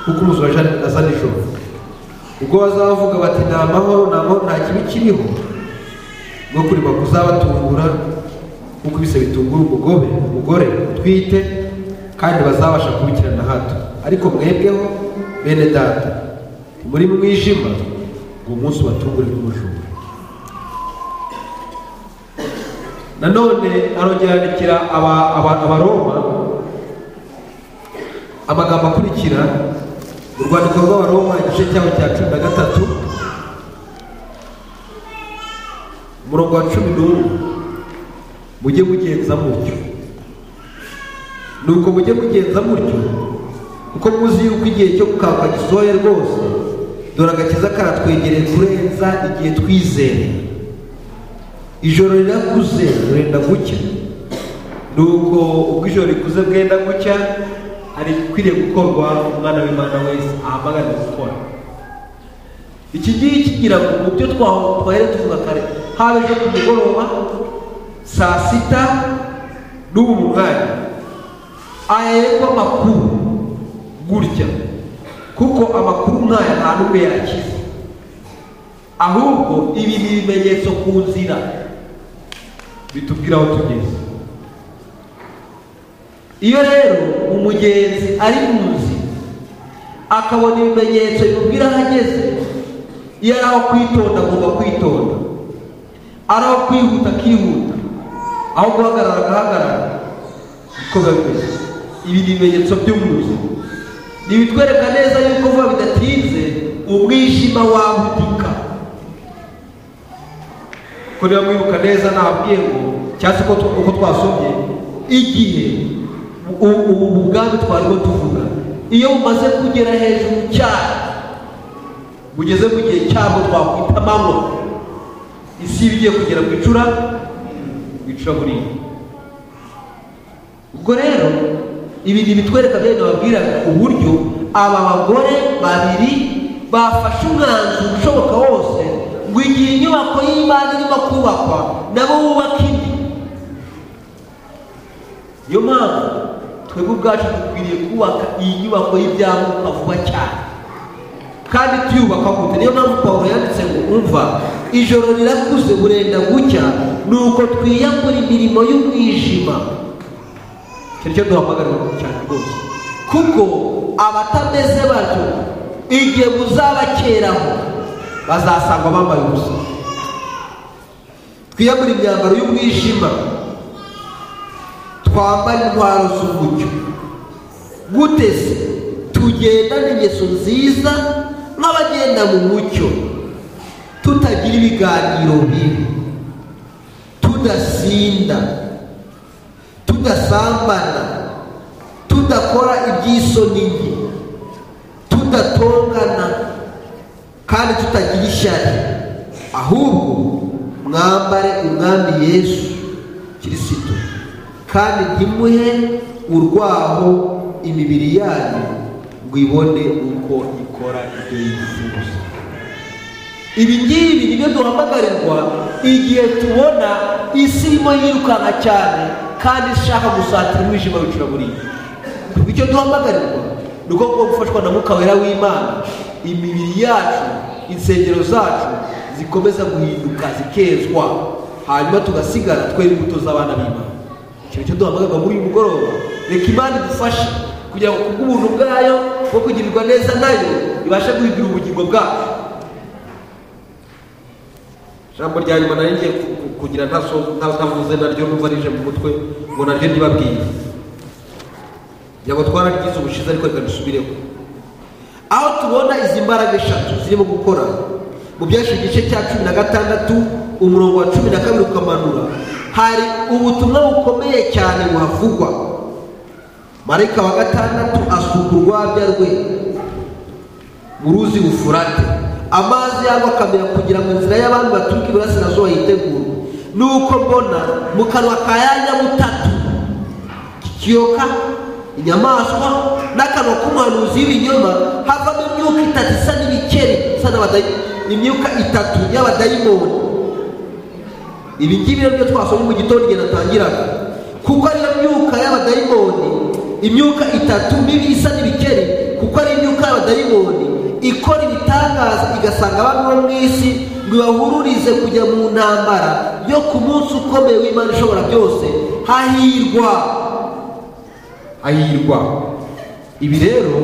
kuko umujura aza nijoro ubwo bazavuga bati nta mahoro nta mahoro nta kibi kiriho no kurima kuzabatungura kuko ibise bitungura umugobe umugore utwite kandi bazabasha kubikirana hato ariko mwebweho bene data muri mwijima ngo umunsi ubatungure nk'umujura nanone arongera yandikira aba- aba- abaroma amagambo akurikira mu rwandiko rw'abaroma igice cyabo cya cumi na gatatu umurongo wa cumi n'umwe mujye mugenza mutyo nuko mujye mugenza mutyo kuko muzi yuko igihe cyo gukaka gisohoye rwose dore agakiza karatwegereye kurenza igihe twizereye ijoro rirakuze rurenda gucya nuko ubwo ijoro rikuze bwenda gucya hari ikwiriye gukorwa umwana w'imana wese ahamagarira gukora iki ngiki kigira ngo mu byo twa- twahera tuvuga kare haba ejo ku mugoroba saa sita n'ubu mu mwanya aya yego amakuru gutya kuko amakuru nk'aya nta n'umwe yakize ahubwo ibi ni ibimenyetso ku nzira bitubwira aho tugeze iyo rero umugenzi ari mu nzira akabona ibimenyetso bimubwira aho ageze iyo ari aho kwitonda agomba kwitonda ari aho kwihuta akihuta aho guhagarara agahagarara niko biba bimeze ibi ni ibimenyetso by'umuzi ntibitwereka neza yuko vuba bidatinze umwijima wahutika ko niba mwibuka neza nabwiye ngo cyangwa se uko tu- uko twasomye igihe u- ubu ubwami twarimo tuvuga iyo bumaze kugera hejuru cyane bugeze mu gihe cyabwo twakwita manywa isi iba igiye kugera ku icura ku icuraburindi ubwo rero ibi ni ibitwereka bene babwiraga uburyo aba bagore babiri bafashe umwanzuro ushoboka wose ngo igihe inyubako y'imana irimo kubakwa nabo bubaka indi niyo mpamvu twebwe ubwacu dukwiriye kubaka iyi nyubako y'ibyamuka vuba cyane kandi tuyubaka gute niyo mpamvu pawulo yanditse ngo umva ijoro rirakuze burenda gucya nuko twiyambura imirimo y'umwijima icyo cyo duhamagarira cyane rwose kuko abatameze batyo igihe muzabakeraho bazasangwa bambaye ubusa twiyambure imyambaro y'umwijima twambare intwaro z'umucyo gute se tugendane ingeso nziza nk'abagenda mu mucyo tutagira ibiganiro bibi tudasinda tudasambana tudakora iby'isoni nke tudatongana kandi tutagira ishyari ahubwo mwambare umwami yesu kirisito kandi ntimuhe urwaho imibiri yanyu ngo ibone uko ikora ibyo yifuza ibi ngibi nibyo duhamagarirwa igihe tubona isi irimo yirukanka cyane kandi ishaka gusatira umwijima w'icuraburindi icyo duhamagarirwa ni uko kuba gufashwa na mwuka wera w'imana imibiri yacu insengero zacu zikomeza guhinduka zikezwa hanyuma tugasigara twera imbuto z'abana b'imana ikintu cyo duhamagarirwa muri uyu mugoroba reka imana idufashe kugira ngo kubw'ubuntu bwayo bwo kugirirwa neza nayo ibashe guhindura ubugingo bwacu ijambo rya nyuma nari ngiye ku- ku- kugira ntaso- nta- ntavuze naryo numva rije mu mutwe ngo naryo ntibabwiye ngira ngo twararyize ubushize ariko reka dusubireho aho tubona izi mbaraga eshatu zirimo gukora mu byashe igice cya cumi na gatandatu umurongo wa cumi na kabiri ukamanura hari ubutumwa bukomeye cyane buhavugwa marayika wa gatandatu asuka urwabya rwe mu ruzi bufurate amazi yabo akamera kugira ngo inzira y'abantu baturuka iburasirazuba yitegure nuko mbona mu kanwa ka yanyabutatu kiyoka inyamaswa n'akanwa k'umuhanuzi w'ibinyoma havamo imyuka itatu isa n'ibikeri isa n'abadayi- imyuka itatu y'abadayimoni ibi ngibi rero byo twasomye mu gitondo igihe natangiraga kuko ariyo myuka y'abadayimoni imyuka itatu mibi isa n'ibikeri kuko ari imyuka y'abadayimoni ikora ibitangaza igasanga abantu bo mu isi ngo ibahururize kujya mu ntambara yo ku munsi ukomeye w'imana ishobora byose hahirwa hahirwa ibi rero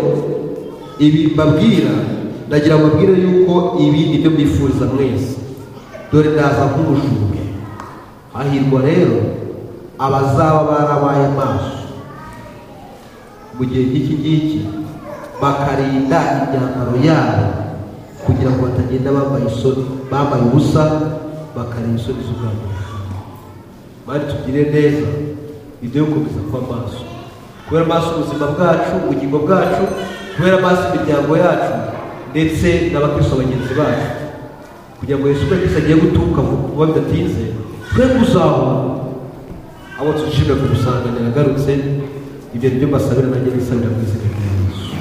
ibi mbabwira ndagira ngo mbabwire yuko ibi ni byo mbifuriza mwese dore ndaza nk'umujura hahirwa rero abazaba barabaye maso mu gihe nk'iki ngiki bakarinda imyambaro yabo kugira ngo batagenda bambaye isoni bambaye ubusa bakarinda isoni z'ubwabo bari tugire neza ibyo gukomeza kuba maso kubera maso ubuzima bwacu ubugingo bwacu kubera maso imiryango yacu ndetse n'abakristo bagenzi bacu kugira ngo yesu kirisi agiye guturuka vuba bidatinze twe kuzahura abo tuzishimira kumusanganira agarutse ibyo ni byo mbasabira nanjye bisabira mu izina rya yesu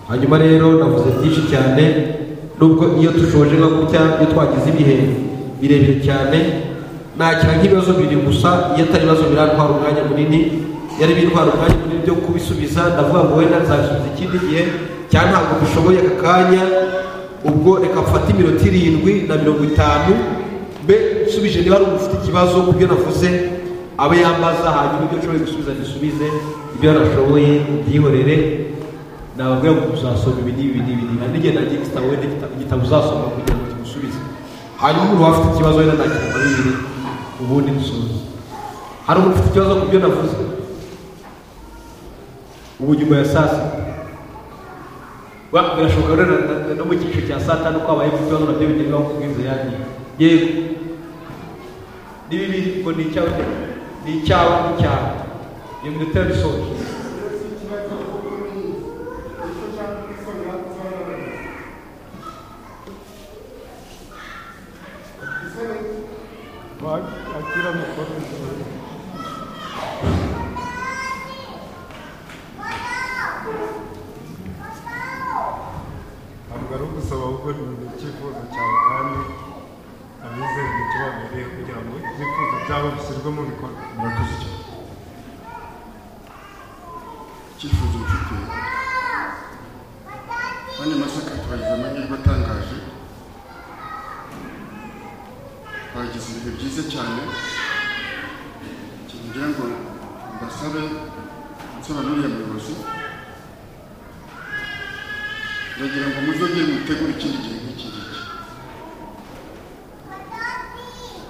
hanyuma rero navuze byinshi cyane nubwo iyo dushoje nka gutya iyo twagize ibihe birebire cyane nakira nk'ibibazo bibiri gusa iyo atari ibibazo birantwara umwanya munini yari bintwara umwanya munini byo kubisubiza ndavuga ngo wenda nzabisubiza ikindi gihe cyangwa ntabwo dushoboye aka kanya ubwo reka mfate iminota irindwi na mirongo itanu mbe nsubije niba ari ufite ikibazo ku byo navuze abe yambaza hanyuma ibyo nshoboye gusubiza dusubize ibyo nashoboye byihorere nababwira ngo uzasoma ibi n'ibi n'ibi n'ibi na n'igihe nagiye igitabo wenda igita- igitabo uzasoma kugira ngo kimusubize hanyuma umuntu waba afite ikibazo wenda nakirwa bibiri ubundi dusubize hari umuntu ufite ikibazo ku byo navuze ubu nyuma ya saa sita Wa, birashoboka rero na- na- no mu cyiciro cya saa tanu ko habayeho ikibazo nabyo bigerwaho ku bw'inzu yanjye yego ni bibiri ngo ni icyawe ni icyawe n'icyawe iyo minota yari isoje ntabwo ari ugusaba ahubwo ni icyifuzo cyawe kandi abizeye icyo babiriye kugira ngo ibyifuzo byabo bishyirwe mu bikorwa murakoze cyane icyifuzo mfite bane masaka twagize amahirwe atangaje twagize ibihe byiza cyane kigira ngo mbasabe nsaba n'uriya muyobozi ndagira ngo muzongere mutegure ikindi gihe nk'iki ngiki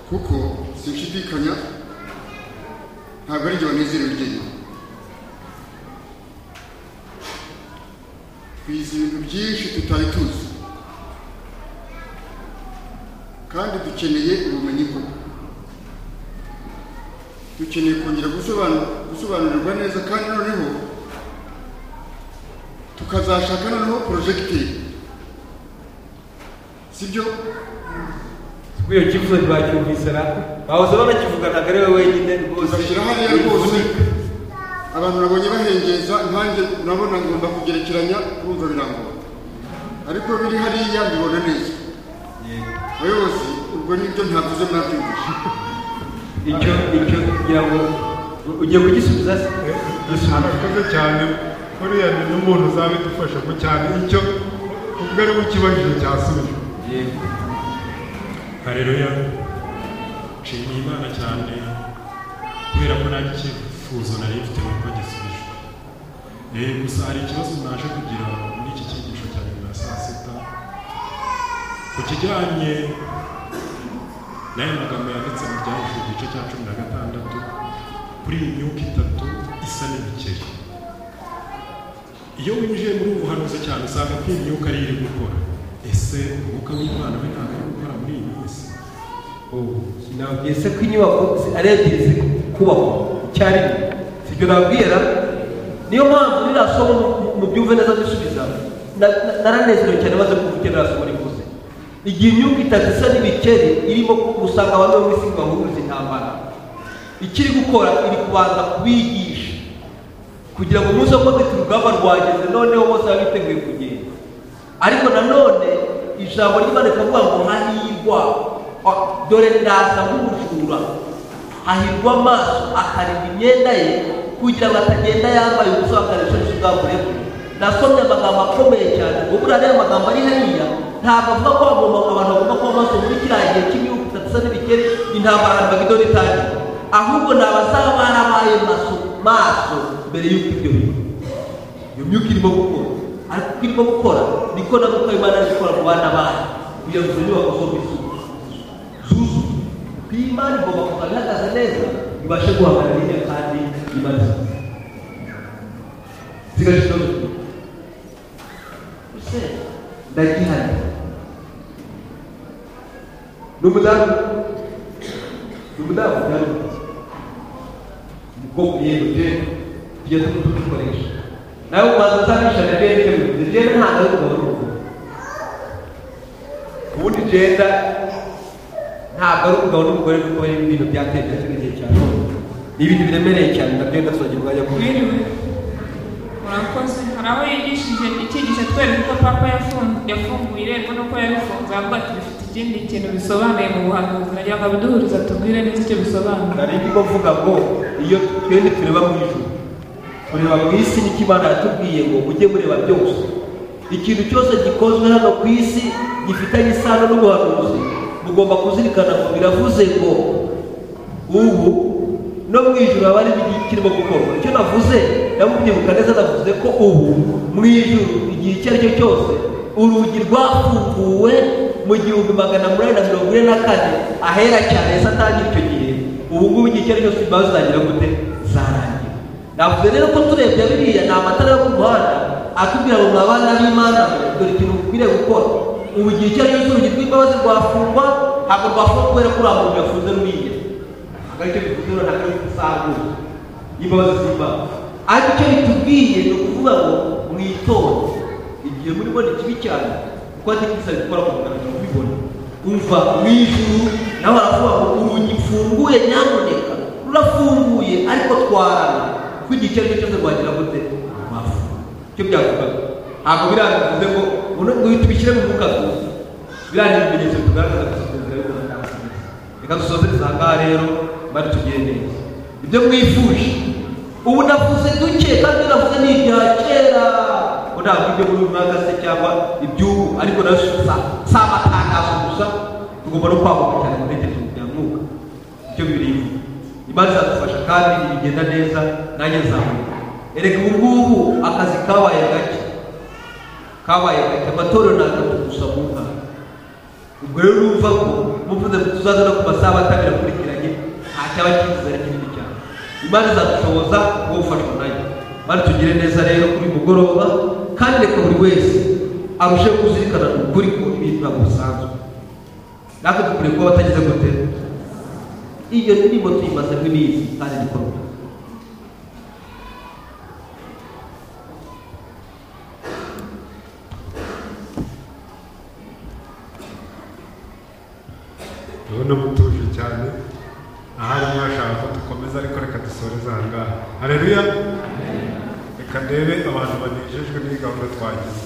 kuko sinshidikanya ntabwo ari jye wanezerewe njyenyine twize ibintu byinshi tutari tuzi kandi dukeneye ubumenyi bwo dukeneye kongera gusobanu- gusobanurirwa neza kandi noneho tukazashaka noneho porojegiteri sibyo kuko iyo cyifuzo ntibacyumvise na bahoze banakivuga ntabwo ari wowe wenyine rwose bashyira hariya rwose abantu nabonye bahengeza nanjye nabona ngomba kugerekeranya urumva birangora ariko biri hariya mbibona neza abayobozi ubwo nibyo ntavuze mwabyumvise icyo icyo kugira ngo ugiye kugisubiza se gisubiza murakoze cyane buriya ni n'umuntu uzaba idufasha ko cyane icyo ubwo ari we ikibazo cyasubijwe yego hareruya nshimiye imana cyane kubera ko nta cyifuzo nari mfite kuko gisubije Eh, gusa hari ikibazo naje kugira muri iki cyigisho cya nyuma ya saa sita ku kijyanye n'aya magambo yanditse mu byanditswe ku gice cya cumi na gatandatu kuri iyi myuka itatu isa n'imikeri iyo winjiye muri ubu buhanuzi cyane usanga ko iyi myuka ariyo iri gukora ese umwuka w'imana we ntabwo ari gukora muri iyi minsi nababwiye se ko inyubako zi- ari ebyiri ziri kubakwa icyarimwe sibyo nababwira niyo mpamvu ririya somo mu- mu byumve neza dusubiza na- na- naranezerewe cyane maze kuvugira ririya somo rivuze igihe imyuka itatu isa n'ibikeri irimo gusanga abantu bo mu isi ngo bahumurize intambara ikiri gukora iri kubanza kubigisha kugira ngo umunsi wo kwambika urugamba rwageze noneho bose baba biteguye kugenda ariko nanone ijambo ry'imana rikavuga ngo hahirwa a- dore ndaza nk'ubujura hahirwa amaso akarinda imyenda ye kugira ngo atagenda yambaye ubusa bakarishoje ubwambure bwe nasomye amagambo akomeye cyane ngo buriya ariya magambo ari hariya ntabwo avuga ko bagomba abantu bagomba kuba maso muri kiriya gihe cy'imyuka itatu isa n'ibikeri intambara na bagido n'itangira ahubwo ni abazaba barabaye maso maso mbere y'uko ibyo biba iyo myuka irimo gukora ariko uko irimo gukora niko na mwuka w'imana ari gukora mu bana bayo kugira ngo izo nyubako zombi zuzuye zuzuye kuko iyi imana igomba kuba ihagaze neza ibashe guhangana n'iriya kandi imaze zigashira mu gihe ese ndagihari ni umudamu ni umudamu cyangwa umukobwa yewe jene tujya tumukoresha nawe ubanza usanisha jene iteguye jene ntabwo ari umugabo n'umugore ubundi jenda ntabwo ari umugabo n'umugore kuko bari mu bintu byateje kino gihe cya none ni ibintu biremereye cyane nabyo ndasoje umwanya Biriwe. Murakoze. Hari aho yigishije icyigisho atwereka uko papa yafun- yafunguye irembo n'uko yabifunze avuga ati bifite ikindi kintu bisobanuye mu buhanuzi nagira ngo abiduhurize atubwire neza icyo bisobanura nari ndimo mvuga ngo iyo twende tureba mu ijuru tureba mu isi nicyo imana yatubwiye ngo mujye mureba byose ikintu cyose gikozwe hano ku isi gifitanye isano n'ubuhanuzi mugomba kuzirikana ngo biravuze ngo ubu no mu ijuru haba harimo igihe kirimo gukorwa icyo navuze namubyibuka neza navuze ko ubu mu ijuru igihe icyo ari cyo cyose urugi rwafunguwe mu gihumbi magana munani na mirongo ine na kane ahera cyane yesi atangira icyo gihe ubu ngubu igihe icyo ari cyo cyose imbaho zizagira gute zarangira navuze rero ko turebye biriya ni amatara yo ku muhanda atubwira ngo mwa bana b'imana mwe, dore ikintu mukwiriye gukora ubu igihe icyo ari cyo cyose urugi rw'imbabazi rwafungwa ntabwo rwafunga kubera ko uriya muntu yafunze ruriya akaricyo dutura na kari gusarura imbabazi z'imbaga ariko icyo bitubwiye ni ukuvuga ngo mwitore igihe muribona ikibi cyane kuko atari bisaba gukora ku mugaragaro mubibona umva mu ijuru nawe aravuga ngo urugi mfunguye nyamuneka rurafunguye ariko twarana kuko igihe icyo ari cyo cyose rwagira gute rwafu icyo byavugaga ntabwo birangiza ngo ngo uyu tubishyire mu mwuka gusa biriya ni ibimenyetso bitugaragaza gusa perezida y'u rwanda reka dusozereze aha ngaha rero bari tugende ibyo mwifuje ubu navuze duke kandi navuze ni ibya kera ngo ntabwo ibyo muri uyu mwaka se cyangwa iby'ubu ariko nayo si sa si amatangazo gusa tugomba no kwaguka cyane mu ntekerezo bya mwuka icyo birimo imana izadufasha kandi ibigenda neza nanjye nzamuka ereka ubu ngubu akazi kabaye gake kabaye gake amatorero ni atatu gusa mu mwaka ubwo rero urumva ko muvuze ngo tuzaze no ku masaha atabiri akurikiranye nta cyaba kibuze ari kinini cyane imana izadushoboza wowe ufashwa nayo mari tugire neza rero kuri uyu mugoroba kandi reka buri wese arusheho kuzirikana ukuri ko ibintu ntabwo bisanzwe natwe dukwiye kuba abatagize gute iyo ndirimbo tuyimaze nk'ibizi kandi dukorwa urabona mutuje cyane ahari mwashaka ko dukomeza ariko reka dusoreze aha ngaha hareruya reka ndebe abantu banejejwe n'iyi gahunda twagize